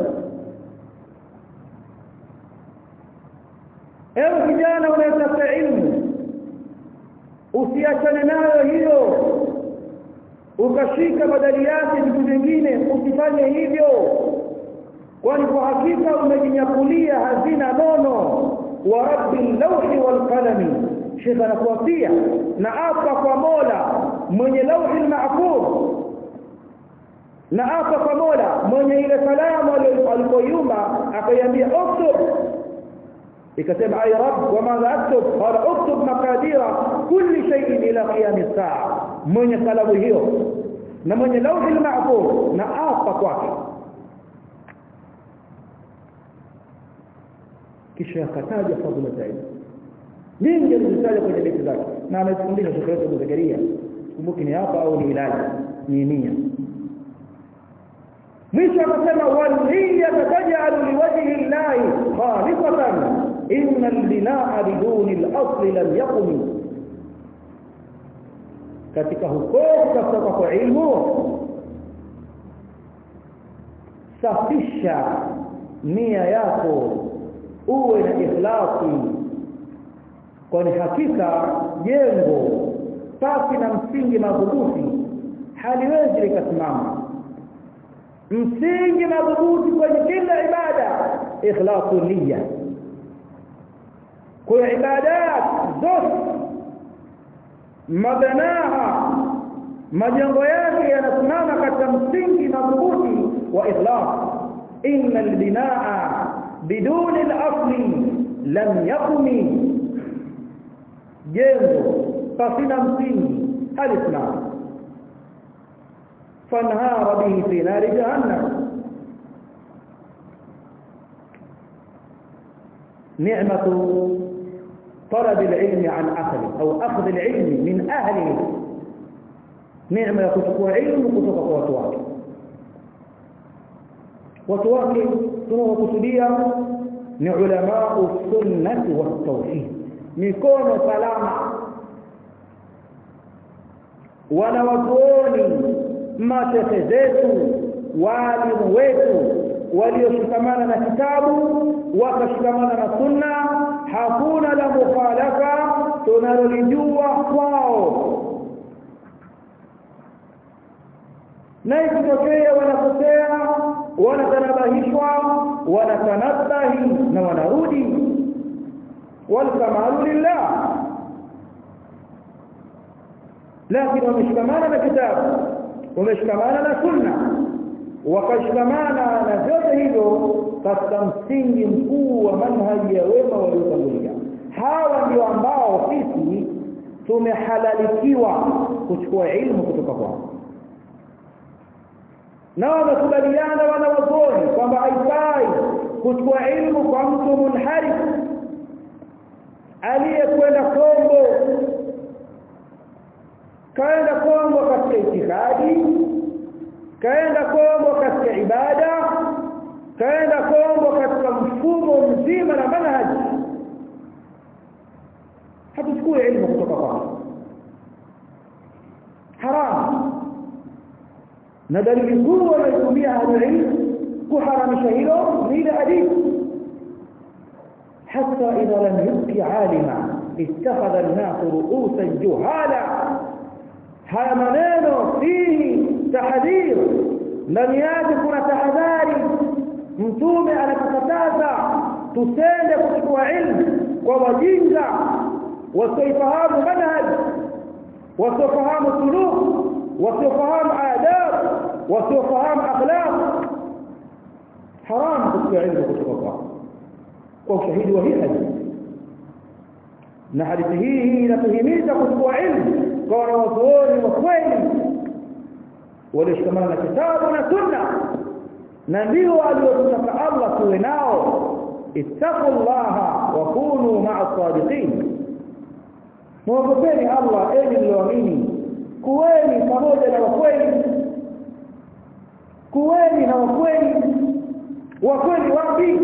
ewe kijana unayetafuta ilmu usiachane nayo hiyo ukashika badali yake vitu vingine usifanye hivyo kwani kwa hakika umejinyakulia hazina nono wa rabbil lawhi wal qalami shekha anakuapia na apa kwa mola mwenye lawhi mahfuz na apa kwa mola mwenye ile kalamu alipoyumba akaiambia uktub ikasema ay rabb wa madha aktub qala uktub maqadira kulli shay'in ila qiyam as-sa'a mwenye kalamu hiyo na mwenye lawhi mahfuz na apa kwake kisha akataja fadhila za ilmu nyingi alizitaja kwenye beti zake na amefundisha Sheikh wetu Zakaria kumbuki ni hapa au ni ilaji ni nia mwisho akasema waliya tajalu liwajhi llahi khalisatan inna albinaa biduni al-asl lam yaqum katika huko kutafuta kwa ilmu safisha nia yako uwe na ikhlasi kwani hakika jengo pasi na msingi madhubuti haliwezi likasimama msingi madhubuti kwenye kila ibada ikhlasu niyya kwa ibadat zote mabanaha majengo yake yanasimama katika msingi madhubuti wa ikhlas inna albinaa biduni al-asli lam yaqumi jengo pasina msingi halisimama fanhara bihi fi nari jahannam نعمة طلب العلم عن أهله أو أخذ العلم من أهله نعمة يكتقوا علم كتقوا وتواك وتواك tunaokusudia ni ulama sunnati wa tauhid mikono salama wanawazuoni mashehe zetu walimu wetu walioshikamana na kitabu wakashikamana na sunna hakuna la mukhalafa tunalolijua kwao na ikitokea wanakosea wanatanabahishwa wanatanabahi na wanarudi walkamalu lillah lakini wameshikamana na kitabu wameshikamana na sunna wakashikamana na vyote hivyo katika msingi mkuu wa manhaji ya wema waliotangulia hawa ndio ambao sisi tumehalalikiwa kuchukua ilmu kutoka kwao na wamekubaliana wanawazuoni kwamba haifai kuchukua ilmu kwa mtu munharif aliyekwenda Kongo kaenda Kongo katika itikadi kaenda Kongo katika ibada kaenda Kongo katika mfumo mzima na manhaji hatuchukue ilmu kutoka kwao haramu na dalili kuu wanaitumia ahlulilm kuharamisha hilo ni ile hadithi حتى إذا لم يبق عالما اتخذ الناس رؤوسا جهالا haya maneno fihi tahdhir ndani yake kuna tahadhari mtume anatukataza tusende kuchukua ilmu kwa wajinga wasiofahamu manhaj wasiofahamu suluk wasiofahamu adab wasiofahamu akhlaq haram kuchukua ilmu kutoka kwao kwa ushahidi wa hii hadithi na hadithi hii inatuhimiza kuchukua ilmu kwa wanawazuoni wa kweli walioshikamana na kitabu na sunna na ndio aliotutaka Allah tuwe nao ittaqullaha wakunu ma'a sadiqin muogopeni Allah enyi mlioamini kuweni pamoja na wakweli kuweni na wakweli wakweli wapi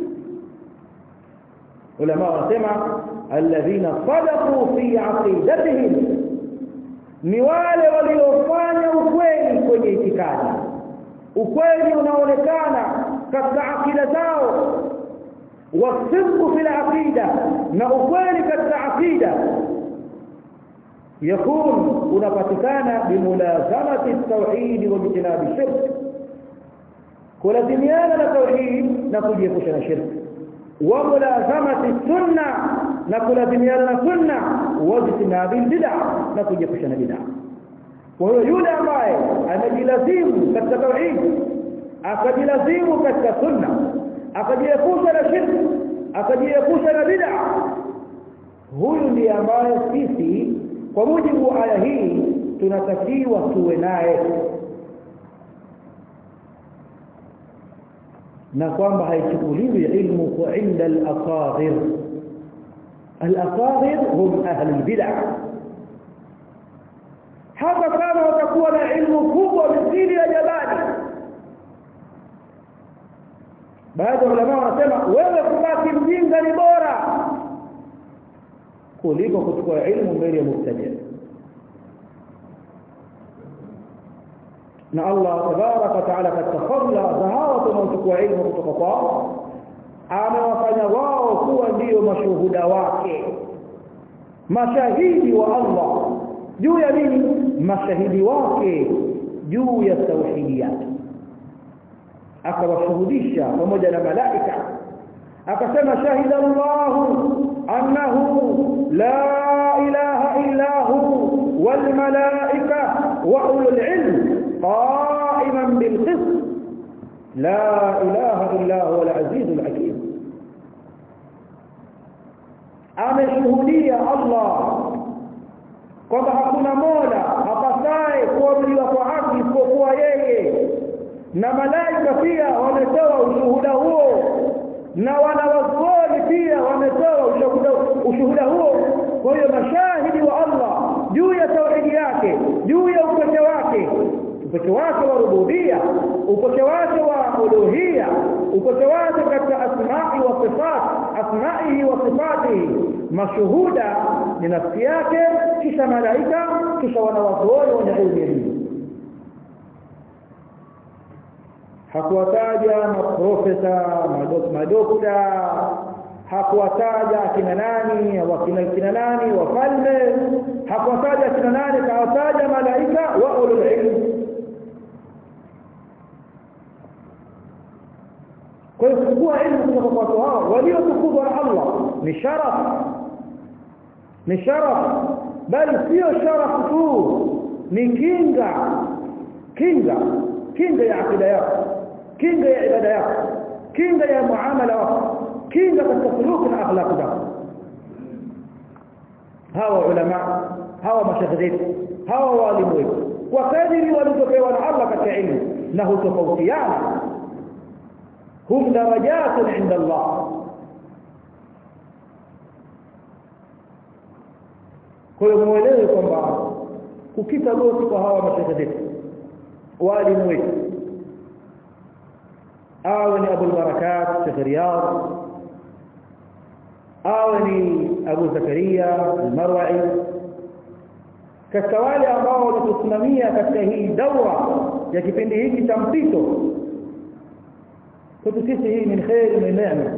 ulama wanasema alladhina sadaqu fi aqidatihim ni wale waliofanya ukweli kwenye itikadi ukweli unaonekana katika akida zao wasidqu fil aqida na ukweli katika akida yakun unapatikana bimulazamati at-tauhid wa bijtinabi shirk kulazimiana na tauhid na kujiepusha na shirk wa mulazamati sunna na kulazimiana na sunna wa bijtinabi bid'ah na kujiepusha na bid'ah kwa hiyo yule ambaye anajilazimu katika tauhid akajilazimu katika sunna akajiepusha na shirk akajiepusha na bid'a huyu ndiye ambaye sisi kwa mujibu wa aya hii tunatakiwa tuwe naye na kwamba haichukuliwi ilmu kwa inda al-asaghir al-asaghir hum ahli al-bid'ah hata kama watakuwa na ilmu kubwa mithili ya jabali baadhi ya ulama wanasema wewe kubaki mjinga ni bora kuliko kuchukua ilmu mbele ya mubtadi na Allah tabaraka wa taala katika fadla za hawa wanaochukua ilmu kutoka kwao amewafanya wao kuwa ndiyo mashuhuda wake mashahidi wa Allah juu ya nini mashahidi wake juu ya tauhidi yake akawashuhudisha pamoja na malaika akasema shahida Allah annahu la ilaha illa hu wal malaika wa ulul ilm qa'iman bil qist la ilaha illa huwa al aziz al hakim ameshuhudia Allah kwamba hakuna mola apasaye kuabudiwa kwa haki isipokuwa yeye na malaika pia wametoa ushuhuda huo na wanawazuoni pia wametoa ushuhuda, ushuhuda huo kwa hiyo mashahidi wa Allah juu ya tauhidi yake juu ya upekee wake upekee wake wa rububia upekee wake wa uluhia upekee wake katika asma'i wa sifat asma'ihi wa sifatihi mashuhuda ni nafsi yake kisha malaika kisha wanawazuoni wenye ilmu ya dini hakuwataja maprofesa madokta hakuwataja akina nani wakina kina nani wafalme hakuwataja akina nani kawataja malaika wa ulul ilm kwa hiyo kuchukua ilmu kutoka kwa watu hao waliotukuzwa na Allah ni sharaf ni sharaf bali sio sharaf tu ni kinga kinga kinga ya akida yako kinga ya ibada yako kinga ya muamala wako kinga katika suluku na akhlaq zako hawa ulama hawa mashahidi hawa walimu wetu kwa kadiri walizopewa na Allah katika ilmu na hutofautiana hum darajatun inda Allah kwa hiyo muelewe kwamba kukita goti kwa hawa mashahidi walimu wetu awe ni Abu al-Barakat Sheikh Riyad awe ni Abu Zakaria al-Marwa'i katika wale ambao walitusimamia katika hii daura ya kipindi hiki cha mpito kwetu sisi hii ni khair ni neema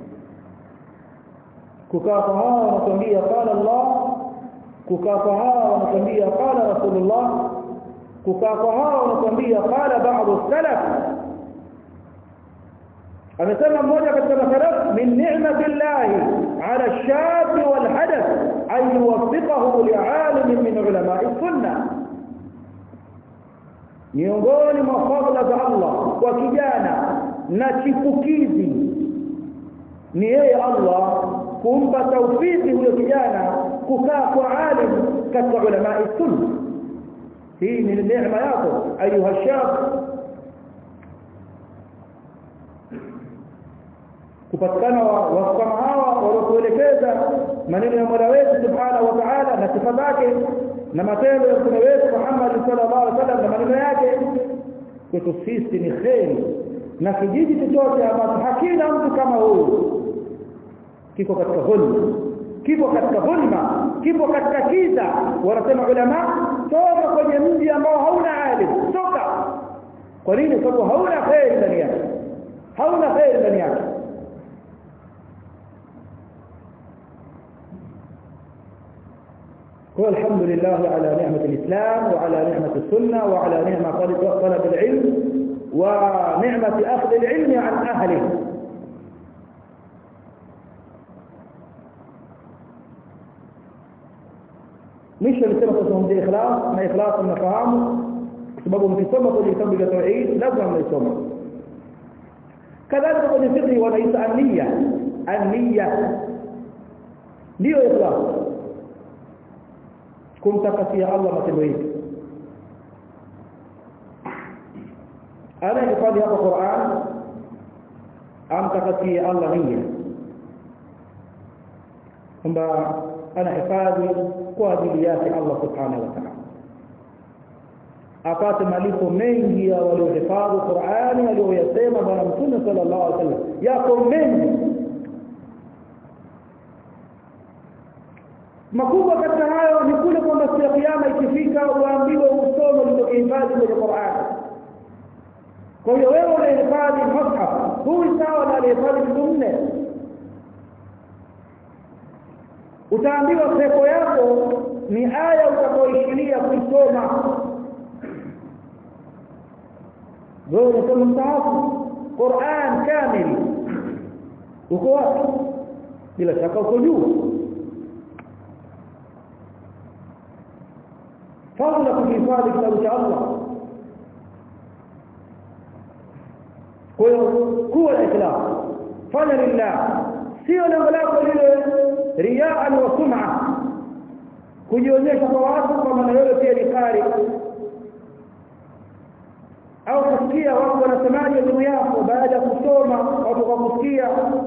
kukaa kwa hawa wanatuambia qala Allah kukaa kwa hawa wanatuambia qala Rasulullah kukaa kwa hawa wanatuambia qala ba'd salaf amesema mmoja katika masalaf min ni'mati llahi ala ash-shab wal hadath an yuwaffiqahu li'alim min ulama'i sunna miongoni mwa fadhila za Allah kwa kijana na chipukizi ni yeye Allah kumpa taufiki huyo kijana kukaa kwa alim katika ulama'i sunna hii ni neema yako ayuha shab kupatikana watu kama hawa waliokuelekeza maneno ya Mola wetu subhanahu wa ta'ala na sifa zake na matendo ya mtume wetu Muhammad sallallahu alaihi wasallam na maneno yake kwetu sisi ni kheri na kijiji chochote ambacho hakina mtu kama huyu kiko katika dhulma kipo katika dhulma kipo katika kiza wanasema ulama toka kwenye mji ambao hauna alim toka kwa nini sababu hauna kheri ndani yake hauna kheri ndani yake هو الحمد لله على نعمة الإسلام وعلى نعمة السنة وعلى نعمة طلب العلم ونعمة أخذ العلم عن أهله مش اللي سبق اسمهم دي إخلاص ما إخلاص النفهام سببهم في سمة اللي يسمى بالتوحيد لازم ما يسمى كذلك kwenye fiqh wanaita an-niyya an-niyya ndio ikhlas kumtakasia Allah matendo yetu ana hifadhi hapa Qur'an amtakasie Allah nia kwamba ana hifadhi kwa ajili yake Allah subhanahu wa ta'ala apate malipo mengi ya waliohifadhi Qur'ani aliyoyasema bwana Mtume sallallahu alaihi wasallam yako mengi makubwa katika hayo ni kule kwamba siku ya kiyama ikifika uambiwe usome ulichokihifadhi kwenye Qur'an kwa hiyo wewe unahifadhi mushaf huyu sawa na alihifadhi vitu nne utaambiwa pepo yako ni aya utakaoishilia kuisoma wewe unasoma msahafu Qur'an kamili uko wapi bila shaka uko juu fadla kuhifadhi kitabu cha Allah kwa hiyo kuwa na ikhlas fanya lillah sio lengo lako lile riaan wa sum'a kujionyesha kwa watu kwamba na wewe pia ni qari au kusikia watu wanasemaje juu yako baada ya kusoma watu kwa kusikia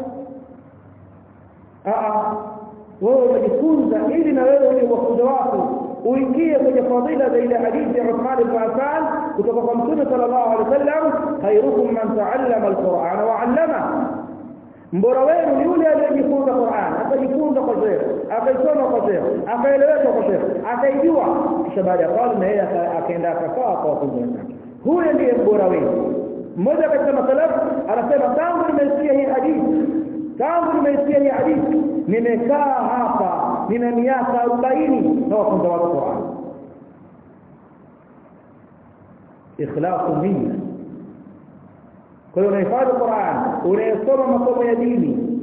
a wewe unajifunza ili na wewe uje wafunza watu uingie kwenye fadhila za ile hadithi ya Uthman ibn Affan kutoka kwa Mtume sallallahu alaihi wasallam khairukum man ta'allama al-Qur'ana wa 'allama mbora wenu ni yule aliyejifunza Qur'an akajifunza kwa sheikh akaisoma kwa sheikh akaeleweka kwa sheikh akaijua kisha baada ya pale na yeye akaenda akakaa kwa watu wenzake huyo ndiye mbora wenu mmoja katika masalafu anasema tangu nimesikia hii hadithi tangu nimesikia hii hadithi nimekaa hapa nina miaka 40 na wafunza watu Qur'an ikhlasu nia kwa hiyo unahifadhi Qur'an unayesoma masomo ya dini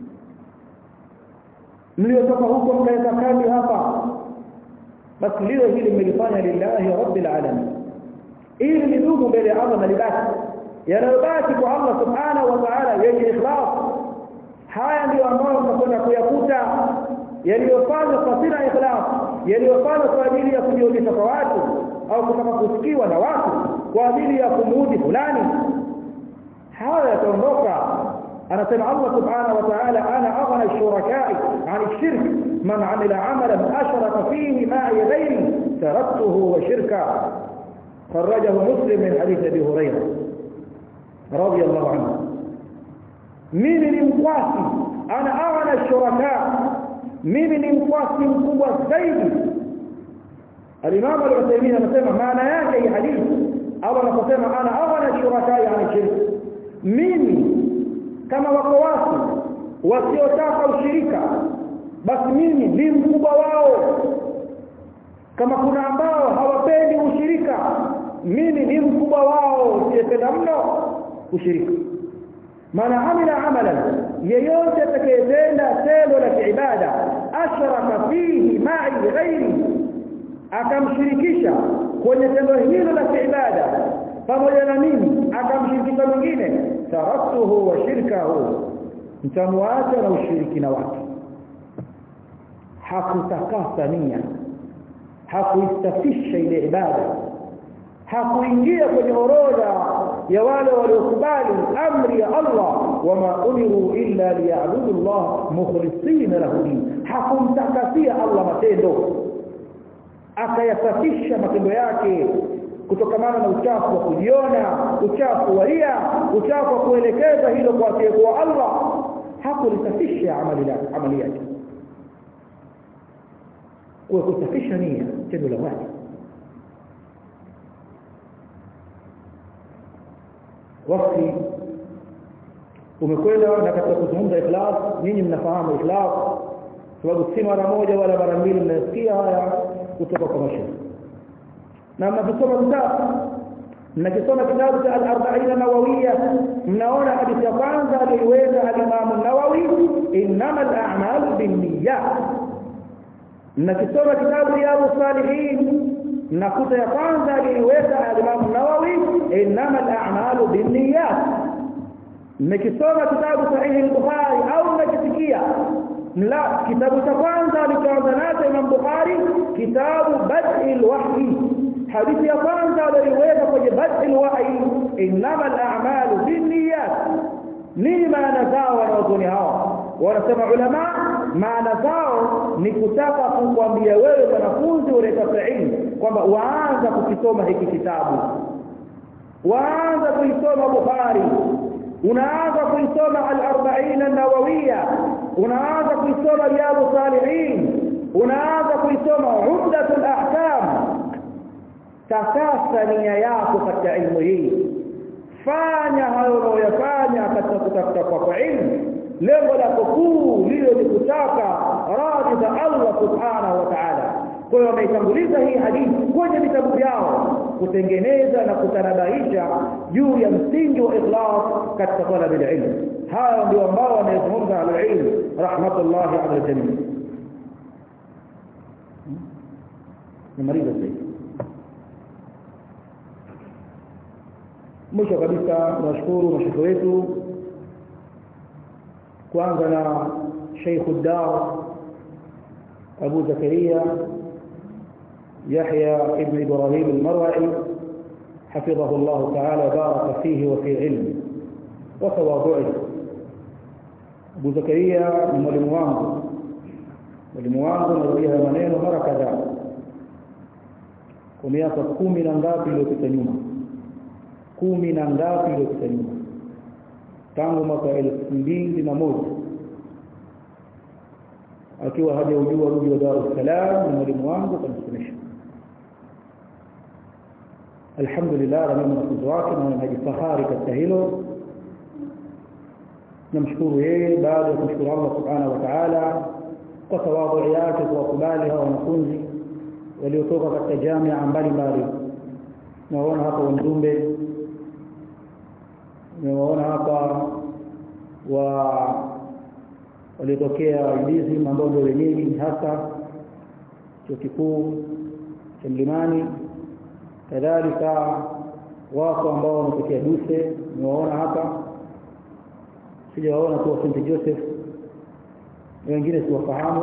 mliotoka huko mkaweka kambi hapa basi lile hili mmelifanya lillahi rabbil alamin ili lidumu mbele ya Allah na libaki yanayobaki kwa Allah subhanahu wa ta'ala yenye ikhlas haya ndio ambayo mtakwenda kuyakuta yaliyofanywa kwa sina ikhlas yaliyofanywa kwa ajili ya kujionyesha kwa watu au kutaka kusikiwa na watu kwa ajili ya kumuudhi fulani haya yataondoka anasema Allah subhanahu wa ta'ala ana aghna ash-shuraka'i 'an ash-shirk man 'amila 'amalan ashraka fihi ma'i ghayri taraktuhu wa shirka خرجه مسلم من حديث ابي هريره رضي الله عنه mimi ni mkwasi ana aghna shuraka mimi ni mkwasi mkubwa zaidi al-imam al-Uthaymeen anasema maana yake hii hadithi Allah anaposema ana aghna shuraka yani shirk mimi kama wako watu wasiotaka ushirika basi mimi ni mkubwa wao kama kuna ambao hawapendi ushirika mimi ni mkubwa wao siyependa mno ushirika maana amila amalan yeyote atakayetenda tendo la kiibada ashraka fihi ma'i ghairi akamshirikisha kwenye tendo hilo la kiibada pamoja na mimi akamshirikisha mwingine taraktuhu wa shirkahu mtamwacha na ushirikina wake hakutakasa nia hakuistafisha ile ibada hakuingia kwenye orodha ya wale waliokubali amri ya Allah wama umiru illa liyabudu Allah mukhlisina lahu din hakumtakasia Allah matendo akayasafisha matendo yake kutokamana na uchafu wa kujiona uchafu wa ria uchafu wa kuelekeza hilo kwa kwa Allah hakulisafisha amali amali yake kwa kusafisha nia tendo la wajibu wakati umekwenda na katika kuzungumza ikhlas nyinyi mnafahamu ikhlas sababu si mara moja wala mara mbili mnasikia haya kutoka kwa mashaikh na mnasoma vitabu mnakisoma kitabu cha al-arba'in nawawiyya mnaona hadithi ya kwanza aliweza al-Imam an-Nawawi innama al-a'mal binniyat mnakisoma kitabu riyadus salihin mnakuta ya kwanza aliweza al-Imam an-Nawawi innama al-a'malu binniyat mmekisoma kitabu sahihi al-Bukhari au mmekisikia la kitabu cha kwanza alichoanza nacho Imam Bukhari kitabu Bad'il Wahyi hadithi ya kwanza aliweza kwenye Bad'il Wahyi innama al-a'malu binniyat nini maana zao wanaozuni hao wanasema ulama maana zao ni kutaka kukwambia wewe mwanafunzi unayetafuta ilmu kwamba waanza kukisoma hiki kitabu waanza kuisoma Bukhari unaanza kuisoma al-arba'in an-nawawiyya unaanza kuisoma riyadu salihin unaanza kuisoma umdatul ahkam takasa nia yako katika ilmu hii fanya hayo unayoyafanya katika kutafuta kwako ilmu lengo lako kuu lile ni kutaka radhi za Allah subhanahu wa ta'ala kwa hiyo wameitanguliza hii hadithi kwenye vitabu vyao kutengeneza na kutanabahisha juu ya msingi wa ikhlas katika talab ilm haya ndio ambao wanayezungumza al-ilm rahmatullahi ala jamii nimaliza sasa mwisho kabisa tunashukuru mashiko wetu kwanza na Sheikh Dar Abu Zakaria يحيى ابن إبراهيم المروعي حفظه الله تعالى بارك فيه وفي علمه وتواضعه Abu Zakaria ni mwalimu wangu mwalimu wangu narudia maneno mara kadhaa kwa miaka kumi na ngapi iliyopita nyuma kumi na ngapi iliyopita nyuma tangu mwaka elfu mbili na moja akiwa hajaujua mji wa Dar es Salaam ni mwalimu wangu kanisomesha alhamdulillah na mimi wanafunzi wake na najifahari katika hilo namshukuru yeye baada ya kumshukuru Allah subhanahu wa ta'ala kwa tawadhu yake kuwakubali hao wanafunzi waliotoka katika jamia mbalimbali naona hapa Wandumbe nimewaona hapa wa waliotokea Udizi ambao ndio wenyeji hasa chuo kikuu cha Mlimani kadhalika wako ambao wametokea Duse nimewaona hapa sijawaona tu St Joseph wengine siwafahamu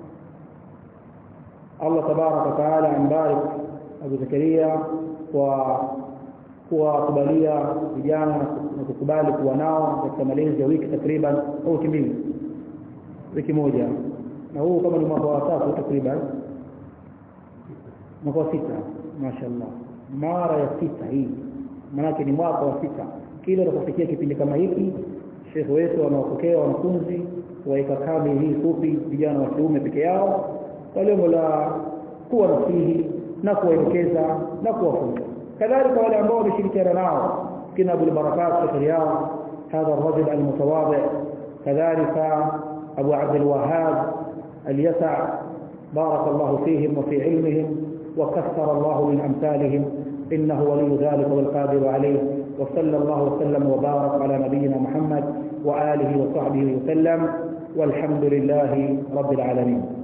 Allah tabaraka wa taala ambarik Abu Zakaria kwa kuwakubalia vijana na kukubali kuwa nao katika malezi ya wiki takriban au wiki mbili wiki moja na huu kama ni mwaka wa tatu takriban mwaka wa sita mashaallah mara ya sita hii maanake ni mwaka wa sita kila unapofikia kipindi kama hiki shekhe wetu wanawapokea wanafunzi waika kambi hii fupi vijana wa kiume peke yao kwa lengo la kuwa nasihi na kuwaelekeza na kuwafunza kadhalika wale ambao wameshirikiana nao kina Abu Barakat shekhe yao هذا الرجل المتواضع كذلك أبو عبد الوهاب اليسع بارك الله فيهم وفي علمهم وكثر الله من أمثالهم إنه ولي ذلك والقادر عليه وصلى الله وسلم وبارك على نبينا محمد وآله وصحبه وسلم والحمد لله رب العالمين